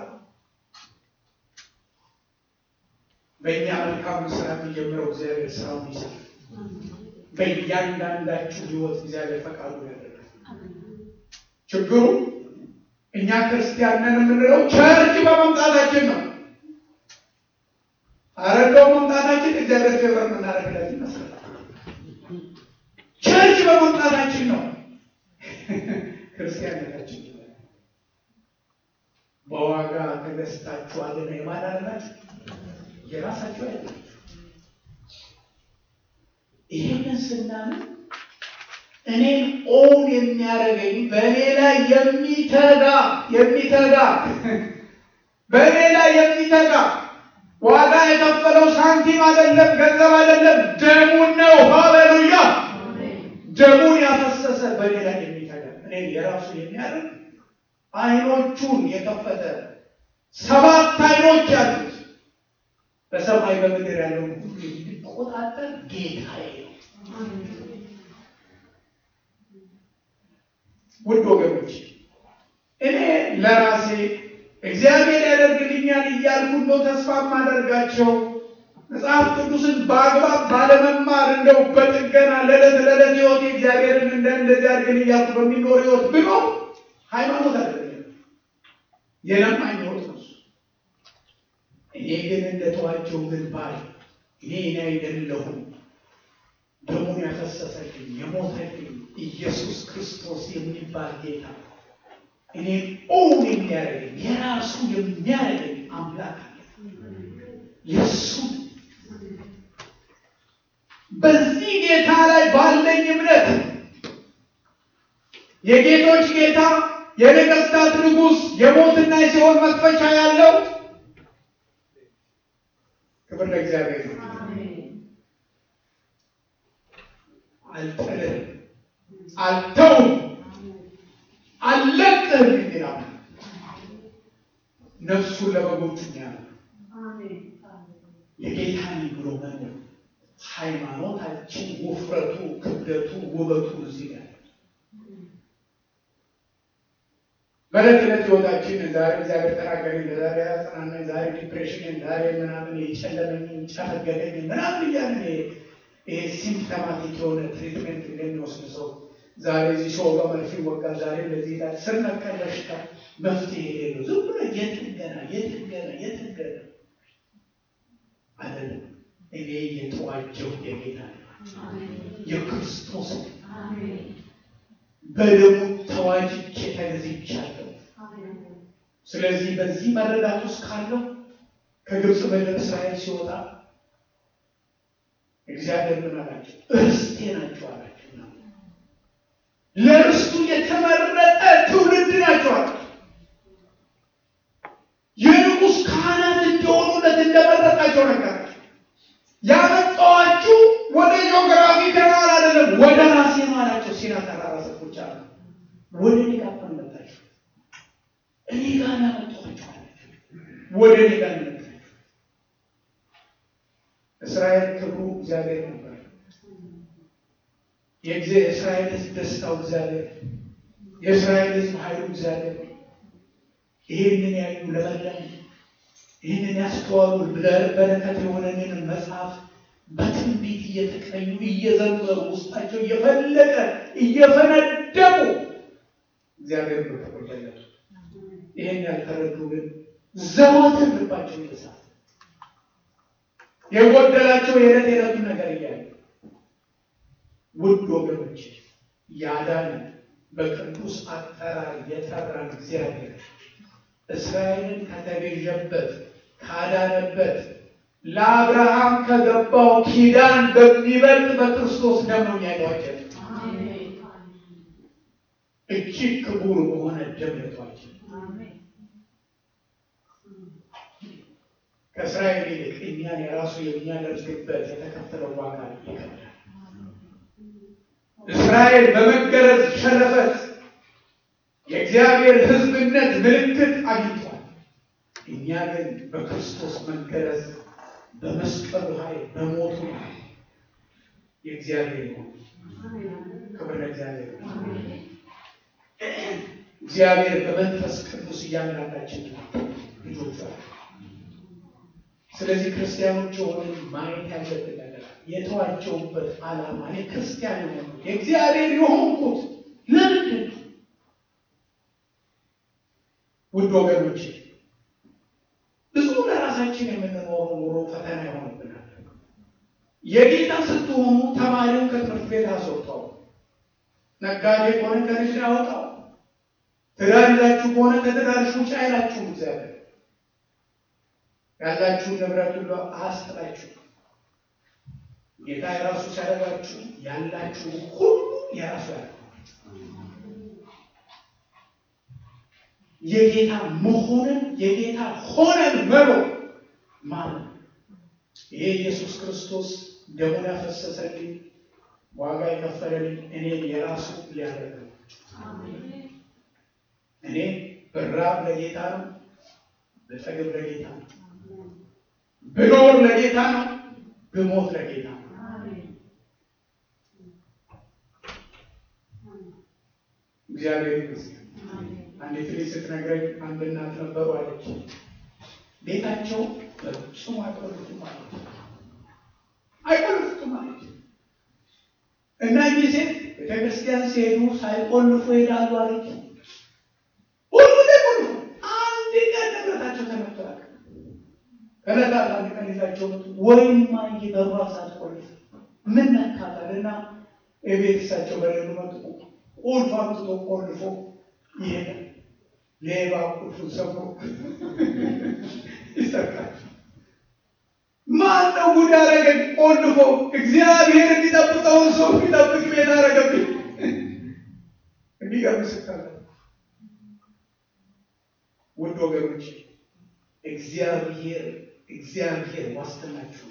በእኛ መልካም ስራ የሚጀምረው እግዚአብሔር ስራውን ይሰራል። በእያንዳንዳችሁ ሕይወት እግዚአብሔር ፈቃዱ ያደርጋል። ችግሩ እኛ ክርስቲያን ነን የምንለው ቸርች በመምጣታችን ነው። አረጋው መምጣታችን እግዚአብሔር ፌቨር የምናደርግለት ይመስላል። ቸርች በመምጣታችን ነው ክርስቲያንነታችን። በዋጋ ተገዝታችኋልና የማን አላችሁ? የራሳችሁ አይደለም። ይህንን ስናምን እኔን ኦን የሚያደርገኝ በእኔ ላይ የሚተጋ የሚተጋ በእኔ ላይ የሚተጋ ዋጋ የከፈለው ሳንቲም አይደለም፣ ገንዘብ አይደለም፣ ደሙን ነው። ሃሌሉያ! ደሙን ያፈሰሰ በእኔ ላይ የሚተጋ እኔ የራሱ የሚያደርግ አይኖቹን የከፈተ ሰባት አይኖች ያሉት በሰማይ በምድር ያለውን ሁሉ የሚቆጣጠር ጌታዬ ነው። ውድ ወገኖች እኔ ለራሴ እግዚአብሔር ያደርግልኛል እያልኩ እንደው ተስፋ የማደርጋቸው መጽሐፍ ቅዱስን በአግባብ ባለመማር እንደው በጥገና ለዕለት ለዕለት ህይወት እግዚአብሔርን እንደ እንደዚህ አድርገን እያልኩ በሚኖር ህይወት ብሎ ሃይማኖት አይደለም የለማኝ ህይወት ነው። እኔ ግን እንደተዋቸው ግን ባይ እኔ እኔ አይደለሁም ደሙን ያፈሰሰልኝ የሞተልኝ ኢየሱስ ክርስቶስ የሚባል ጌታ እኔ ኦን የሚያደርገኝ የራሱ የሚያደርገኝ አምላክ አለ። የእሱ በዚህ ጌታ ላይ ባለኝ እምነት የጌቶች ጌታ የነገስታት ንጉሥ የሞትና የሲኦል መክፈቻ ያለው ክብር ለእግዚአብሔር ነው። አልጥልም፣ አልተውም፣ አልለቅህም የሚል ነፍሱን ለበጎቹ ያለ የጌታ ነኝ ብሎ መኖር ሃይማኖታችን ውፍረቱ፣ ክብደቱ፣ ውበቱ እዚህ ጋር በዕለት ዕለት ህይወታችን ዛሬ እግዚአብሔር ተናገረኝ፣ ዛሬ ያጽናናኝ፣ ዛሬ ዲፕሬሽን፣ ዛሬ ምናምን የጨለመኝ ጨፈገደኝ ምናምን እያለን ይሄ ሲምፕተማቲክ የሆነ ትሪትሜንት እንደሚወስድ ሰው ዛሬ እዚህ ሰው ጋር መርፌ ይወጋል፣ ዛሬ እንደዚህ ይላል። ስር ነቀል በሽታ መፍትሄ የሌለው ዝም ብሎ የጥገና የጥገና የጥገና አይደለም። እኔ የተዋጀው የጌታ የክርስቶስ በደሙ ተዋጅቼ ተገዝቻለሁ። ስለዚህ በዚህ መረዳት ውስጥ ካለው ከግብፅ ምድር እስራኤል ሲወጣ እግዚአብሔር ምን አላቸው? እርስቴ ናቸው አላቸው። ለእርስቱ የተመረጠ ትውልድ ናቸው አላቸው። የንጉሥ ካህናት እንዲሆኑለት እንደመረጣቸው ነገራቸው። ያመጣኋችሁ ወደ ጂኦግራፊ ከናል አይደለም፣ ወደ ራሴ ነው አላቸው። ሲና ተራራ ሰዎች አሉ። ወደ እኔ ጋር መጣችሁ፣ እኔ ጋር ያመጣኋችሁ አላቸው። ወደ እኔ ጋር መጣችሁ። እስራኤል ክብሩ እግዚአብሔር ነበር። የእስራኤል ሕዝብ ደስታው እግዚአብሔር፣ የእስራኤል ሕዝብ ኃይሉ እግዚአብሔር። ይህንን ያዩ ለመለም ይህንን ያስተዋሉ በረከት የሆነንን መጽሐፍ በትንቢት እየተቀኙ እየዘመሩ ውስጣቸው እየፈለቀ እየፈነደቁ እግዚአብሔር ተቆጠለቱ። ይህን ያልተረዱ ግን ዘወትር ልባቸው ይልሳል። የጎደላቸው የዕለት የዕለቱን ነገር እያሉ ውድ ወገኖች ያዳነ በቅዱስ አጠራር የጠራን እግዚአብሔር እስራኤልን ከተቤዠበት ካዳነበት ለአብርሃም ከገባው ኪዳን በሚበልጥ በክርስቶስ ደም ነው ያሏቸው። እጅግ ክቡር በሆነ ደም ያሏቸው። ከእስራኤል ይልቅ እኛን የራሱ የሚያደርግበት የተከፈለው ዋጋ ይከብዳል። እስራኤል በመገረዝ ሸለፈት የእግዚአብሔር ሕዝብነት ምልክት አግኝቷል። እኛ ግን በክርስቶስ መገረዝ በመስቀሉ ኃይል በሞቱ ኃይል የእግዚአብሔር ነው። ክብር ለእግዚአብሔር ነው። እግዚአብሔር በመንፈስ ቅዱስ እያንዳንዳችን ልጆች አሉ። ስለዚህ ክርስቲያኖች የሆንን ማየት ያለብን ነገር የተዋጀውበት ዓላማ እኔ ክርስቲያን የሆኑ የእግዚአብሔር የሆንኩት ለምንድን ነው? ውድ ወገኖች ብዙ ለራሳችን የምንኖረው ኑሮ ፈተና ይሆንብናል። የጌታ ስትሆኑ ተማሪውን ከትምህርት ቤት አስወጣው፣ ነጋዴ ከሆነ ከንግድ አወጣው፣ ትዳር ይዛችሁ ከሆነ ከትዳርሽ ውጭ አይላችሁም። እግዚአብሔር ያላችሁን ንብረት ሁሉ አስጥላችሁ ጌታ የራሱ ሲያደርጋችሁ ያላችሁ ሁሉ የራሱ ያለ የጌታ መሆንን የጌታ ሆነን መኖር ማለት ይሄ ኢየሱስ ክርስቶስ ደሙን ያፈሰሰልኝ ዋጋ የከፈለልኝ እኔ የራሱ ሊያደርግ ነው። እኔ ብራብ ለጌታ ነው፣ ብጠግብ ለጌታ ነው፣ ብኖር ለጌታ ነው፣ ብሞት ለጌታ ነው። እግዚአብሔር ይመስገን። አንዲት ልጅ ስትነግረኝ አንድ እናት ነበሩ አለች። ቤታቸው በፍጹም አይቆልፉም አለች። አይቆልፉም አለች እና እኚህ ሴት ቤተክርስቲያን ሲሄዱ ሳይቆልፉ ይሄዳሉ አለች። ሁሉ ቆልፉ። አንድ ቀን ንብረታቸው ተመቷል። ከዕለታት አንድ ቀን ይዛቸው መጡ። ወይማ እየበሯ ሳትቆልፍ ምን ነካታል? እና የቤት እሳቸው በሌሉ መጡ። ቁልፍ አምጥቶ ቆልፎ ይሄዳል። ሌባ ቁልፉን ሰብሮ ይሰርቃል። ማን ነው ጉድ ያደረገኝ? ቆልፎ እግዚአብሔር የሚጠብቀውን ሰው የሚጠብቅ ቤት አደረገብኝ። የሚገርም ስታለ ውድ ወገኖች እግዚአብሔር እግዚአብሔር ዋስትናችሁ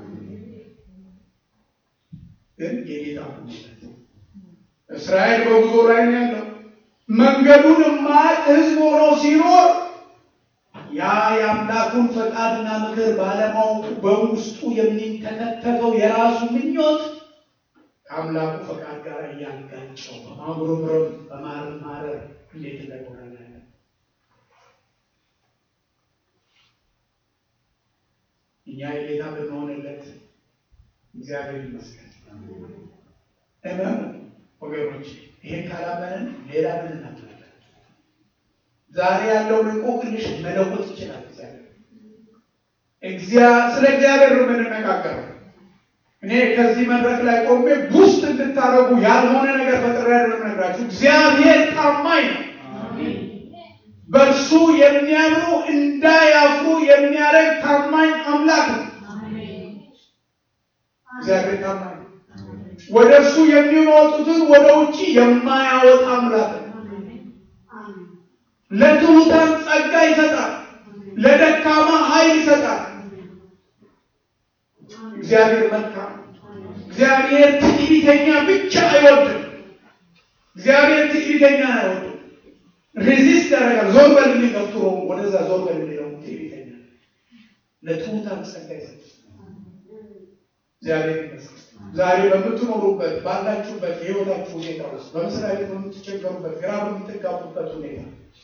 ግን የጌታ ሁኔታ እስራኤል በጉዞ ላይ ነው ያለው። መንገዱን የማያውቅ ሕዝብ ሆኖ ሲኖር ያ የአምላኩን ፈቃድና ምክር ባለማወቁ በውስጡ የሚንተከተከው የራሱ ምኞት ከአምላኩ ፈቃድ ጋር እያጋጨው በማጉረምረም በማረማረር እንዴት እንደሆነ እኛ የጌታ ብንሆንለት እግዚአብሔር ይመስገን። እመኑ ወገኖች፣ ይሄን ካላመንን ሌላ ምን እናምናለን? ዛሬ ያለውን እንቆቅልሽ መለወጥ ይችላል እግዚአብሔር። ስለ እግዚአብሔር ነው የምንነጋገረው። እኔ ከዚህ መድረክ ላይ ቆሜ ቡስት እንድታደርጉ ያልሆነ ነገር ፈጥሬ አይደለም እነግራችሁ። እግዚአብሔር ታማኝ ነው። በእርሱ የሚያምኑ እንዳያፍሩ የሚያደርግ ታማኝ አምላክ ነው። እግዚአብሔር ታማኝ ነው። ወደ እርሱ የሚወጡትን ወደ ውጭ የማያወጣ አምላክ ነው። ለትሑታን ጸጋ ይሰጣል፣ ለደካማ ኃይል ይሰጣል። እግዚአብሔር መልካም። እግዚአብሔር ትዕቢተኛ ብቻ አይወድም። እግዚአብሔር ትዕቢተኛ አይወድም። ሬዚስት ያደርጋል። ዞር በል የሚገፍትሮ ወደዛ ዞር በል የሚለው ትዕቢተኛ ለትሑታን ጸጋ ይሰጣል። እግዚአብሔር ይመስገን። ዛሬ በምትኖሩበት ባላችሁበት የህይወታችሁ ሁኔታ ውስጥ በመስሪያ ቤት በምትቸገሩበት፣ ግራ በምትጋቡበት ሁኔታ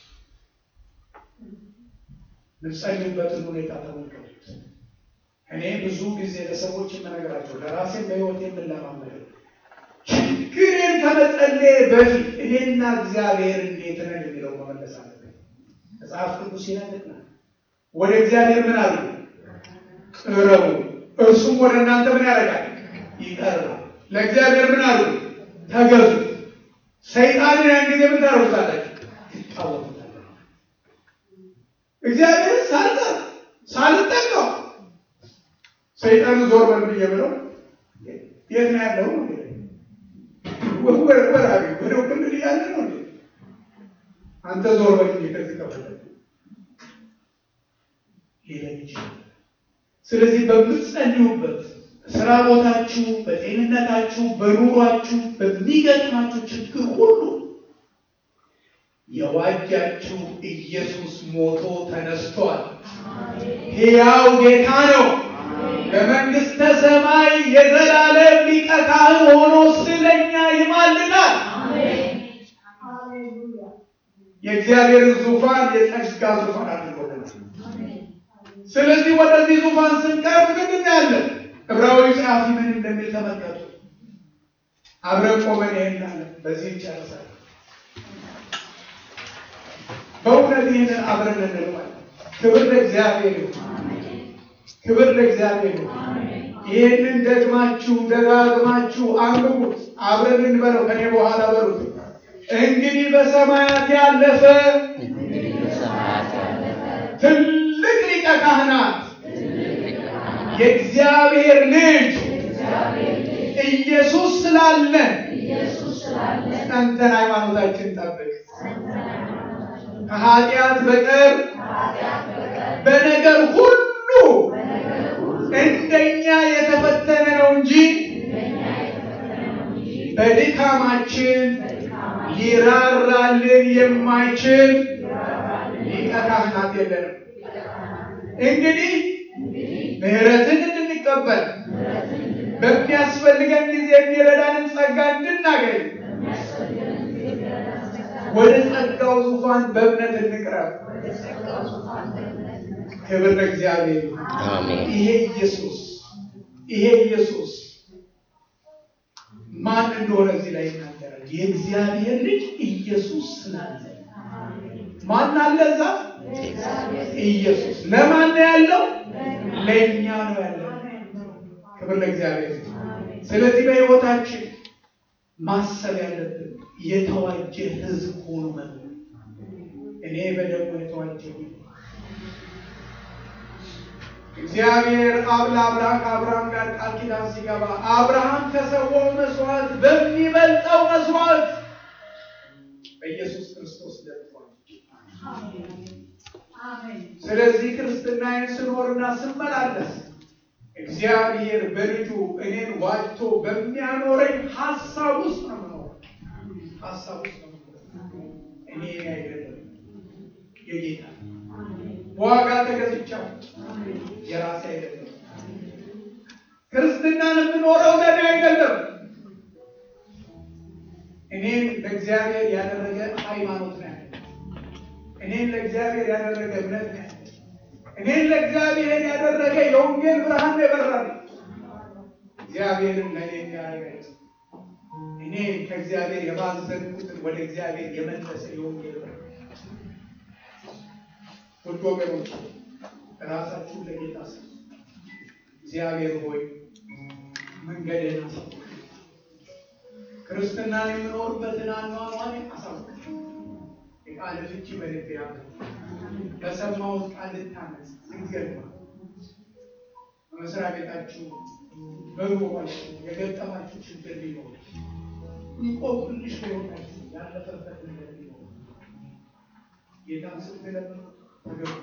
የምትጸልዩበትን ሁኔታ ተመልከቱት። እኔ ብዙ ጊዜ ለሰዎች የምነግራቸው ለራሴን በህይወት የምንለማመደው ችግሬን ከመጸለይ በፊት እኔና እግዚአብሔር እንዴት ነን የሚለው መመለስ አለብን። መጽሐፍ ቅዱስ ይነግረናል። ወደ እግዚአብሔር ምን አሉ? ቅረቡ፣ እርሱም ወደ እናንተ ምን ያደርጋል? ይቀርባል። ለእግዚአብሔር ምን አሉ? ተገዙ። ሰይጣንን ያን ጊዜ ምን ታደርጉታላችሁ? ትታወቁታላችሁ። እግዚአብሔር ሳልጠር ሳልጠቀው ሰይጣን ዞር በል ብዬ ብለው የት ነው ያለው? ወራቢ ወደ ክልል ያለ ነው። አንተ ዞር በል ብዬ ከዚህ ከፈለ ሊለን ይችላል። ስለዚህ በምትጸልዩበት ስራ ቦታችሁ፣ በጤንነታችሁ፣ በኑሯችሁ፣ በሚገጥማችሁ ችግር ሁሉ የዋጃችሁ ኢየሱስ ሞቶ ተነስቷል። ሕያው ጌታ ነው። በመንግሥተ ሰማይ የዘላለም ሊቀ ካህን ሆኖ ስለኛ ይማልዳል። የእግዚአብሔርን ዙፋን የጸጋ ዙፋን አድርጎልናል። ስለዚህ ወደዚህ ዙፋን ስንቀርብ ምንድን ያለን? ዕብራዊ ጸሐፊ ምን እንደሚል ተመልከቱ። አብረን ቆመን ይሄናለን። በዚህ ይጨርሳል። በእውነት ይህንን አብረን እንለዋለን። ክብር ለእግዚአብሔር ይሁን። ክብር ለእግዚአብሔር ይሁን። ይህንን ደግማችሁ ደጋግማችሁ አንብቡት። አብረን እንበለው። ከኔ በኋላ በሉት። እንግዲህ በሰማያት ያለፈ ትልቅ ሊቀ ካህናት የእግዚአብሔር ልጅ ኢየሱስ ስላለን ጸንተን ሃይማኖታችን ጠብቅ። ከኃጢአት በቀር በነገር ሁሉ እንደኛ የተፈተነ ነው እንጂ በድካማችን ሊራራልን የማይችል ሊቀ ካህናት የለንም። እንግዲህ ምሕረትን እንድንቀበል በሚያስፈልገን ጊዜ የሚረዳንን ጸጋ እንድናገኝ ወደ ጸጋው ዙፋን በእምነት እንቅረብ። ክብር ለእግዚአብሔር። ይሄ ኢየሱስ ይሄ ኢየሱስ ማን እንደሆነ እዚህ ላይ ይናገራል። የእግዚአብሔር ልጅ ኢየሱስ ስላለ ማን አለ እዛ? ኢየሱስ ለማን ነው ያለው? ለእኛ ነው ያለው። ክብር ለእግዚአብሔር። ስለዚህ በሕይወታችን ማሰብ ያለብን የተዋጀ ሕዝብ ሆኖ መኖር። እኔ በደሙ የተዋጀሁ እግዚአብሔር አብ ለአብርሃም ከአብርሃም ጋር ቃል ኪዳን ሲገባ አብርሃም ከሰዋው መስዋዕት በሚበልጠው መስዋዕት በኢየሱስ ክርስቶስ ደርሷል። ስለዚህ ክርስትናዬን ስኖርና ስመላለስ እግዚአብሔር በልጁ እኔን ዋጅቶ በሚያኖረኝ ሀሳብ ውስጥ ነው የምኖረው። ሀሳብ ውስጥ ነው የምኖረው። እኔ እኔ አይደለም የጌታ በዋጋ ተገዝቻለሁ። የራሴ አይደለም። ክርስትናን የምኖረው ለእኔ አይደለም። እኔን ለእግዚአብሔር ያደረገ ሃይማኖት ነው ያለ። እኔን ለእግዚአብሔር ያደረገ እምነት ነው ያለ። እኔን ለእግዚአብሔር ያደረገ የወንጌል ብርሃን ነው የበራል። እግዚአብሔርን ለእኔ ያደረገ እኔ ከእግዚአብሔር የባዘንኩትን ወደ እግዚአብሔር የመለሰ የወንጌል ብርሃን ውድ ወገኖች ራሳችሁን ለጌታ ስጡ። እግዚአብሔር ሆይ መንገድህን አሳውቅ፣ ክርስትናን የምኖርበትን አኗኗሪ አሳውቅ። የቃል ፍቺ በልቤ ያለ በሰማሁት ቃል ልታነጽ ዝንገድማ በመስሪያ ቤታችሁ በኑሯችሁ የገጠማችሁ ችግር ቢኖር እንቆቅልሽ በሕይወታችሁ ያለፈበት ነገር ቢኖር ጌታን ስትለምኑ ተገቡ።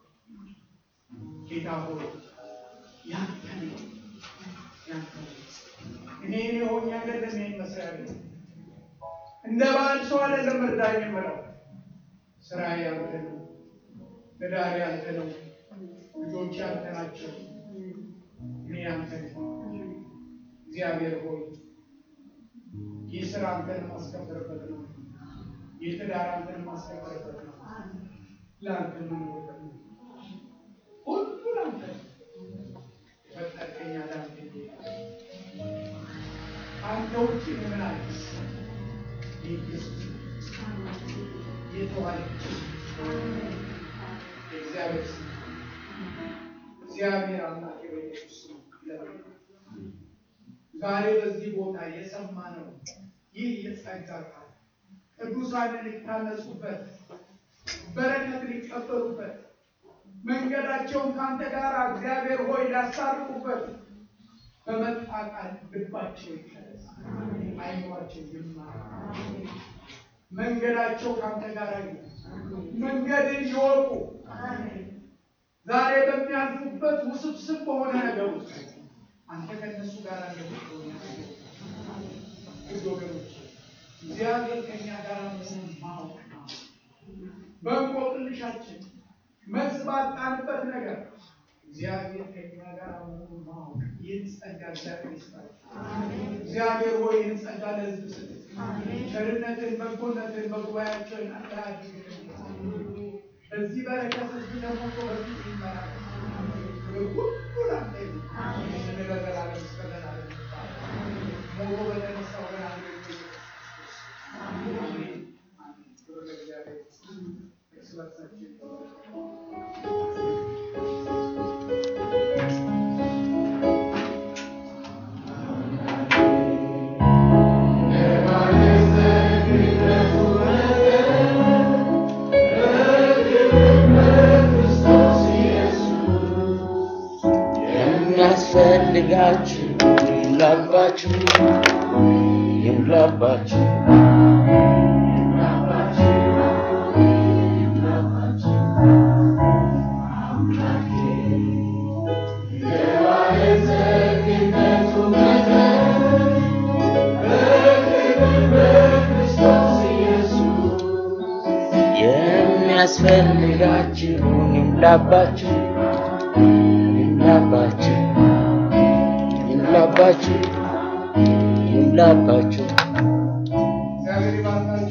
ጌታ ሆይ ያንተ ነው ያንተ ነው። እኔ እኔ ሆኜ አይደለም ይሄን መስሪያ ቤት እንደ ባል ሰው አይደለም እርዳኝ የምለው ስራዬ ያንተ ነው፣ ትዳሬ ያንተ ነው፣ ልጆች ያንተ ናቸው። እኔ ያንተ ነው። እግዚአብሔር ሆይ ይህ ስራ አንተን ማስከበርበት ነው። ይህ ትዳር አንተን ማስከበርበት ነው። ለአንተ የምንወደው ነው። ሁሉ ለአንተ ፈጠርከኝ ለአንተ አንተ ውጭ ምን አዲስ ኢየሱስ የተዋለች የእግዚአብሔር ስም እግዚአብሔር አምላክ በኢየሱስ ስም ይለምናል። ዛሬ በዚህ ቦታ የሰማነው ይህ የጸጋ ቃል ቅዱሳንን ሊታነጹበት በረከት ሊቀበሉበት መንገዳቸውን ከአንተ ጋር እግዚአብሔር ሆይ ሊያሳርቁበት በመጣ ቃል ልባቸው ይከለስ፣ አይኗቸው ይማር፣ መንገዳቸው ከአንተ ጋር ይሁን፣ መንገድን ይወቁ። ዛሬ በሚያልፉበት ውስብስብ በሆነ ነገር ውስጥ አንተ ከእነሱ ጋር እንደምትሆን ውድ ወገኖች እግዚአብሔር ከእኛ ጋር መሆኑን ማወቅ ነው። በእንቆቅልሻችን መልስ ባጣንበት ነገር እግዚአብሔር ከእኛ ጋር መሆኑን ማወቅ ይህን ጸጋ እግዚአብሔር ይስጣል። እግዚአብሔር ሆይ ይህን ጸጋ ለሕዝብ ስጥ። ቸርነትን፣ በጎነትን በጉባኤያቸው እናንተ አድርግልን። በዚህ በረከት ሕዝብ ተሞልቶ በፊት ይመራል። ሁሉ ላንተ ይሁን። ስምህ ለዘላለም እስከ ዘላለም ይባረክ። ሞቶ በተነሳው በናዝሬቱ ኢየሱስ ክርስቶስ አሜን አሜን። ክብር ለእግዚአብሔር ይሁን። እርስ በርሳችን የሚያስፈልጋችሁ ይሙላባችሁ ይሙላባችሁ የሚያስፈልጋችሁ ይሙላባችሁ ይሙላባችሁ ይሙላባችሁ ይሙላባችሁ እግዚአብሔር ይባርካችሁ።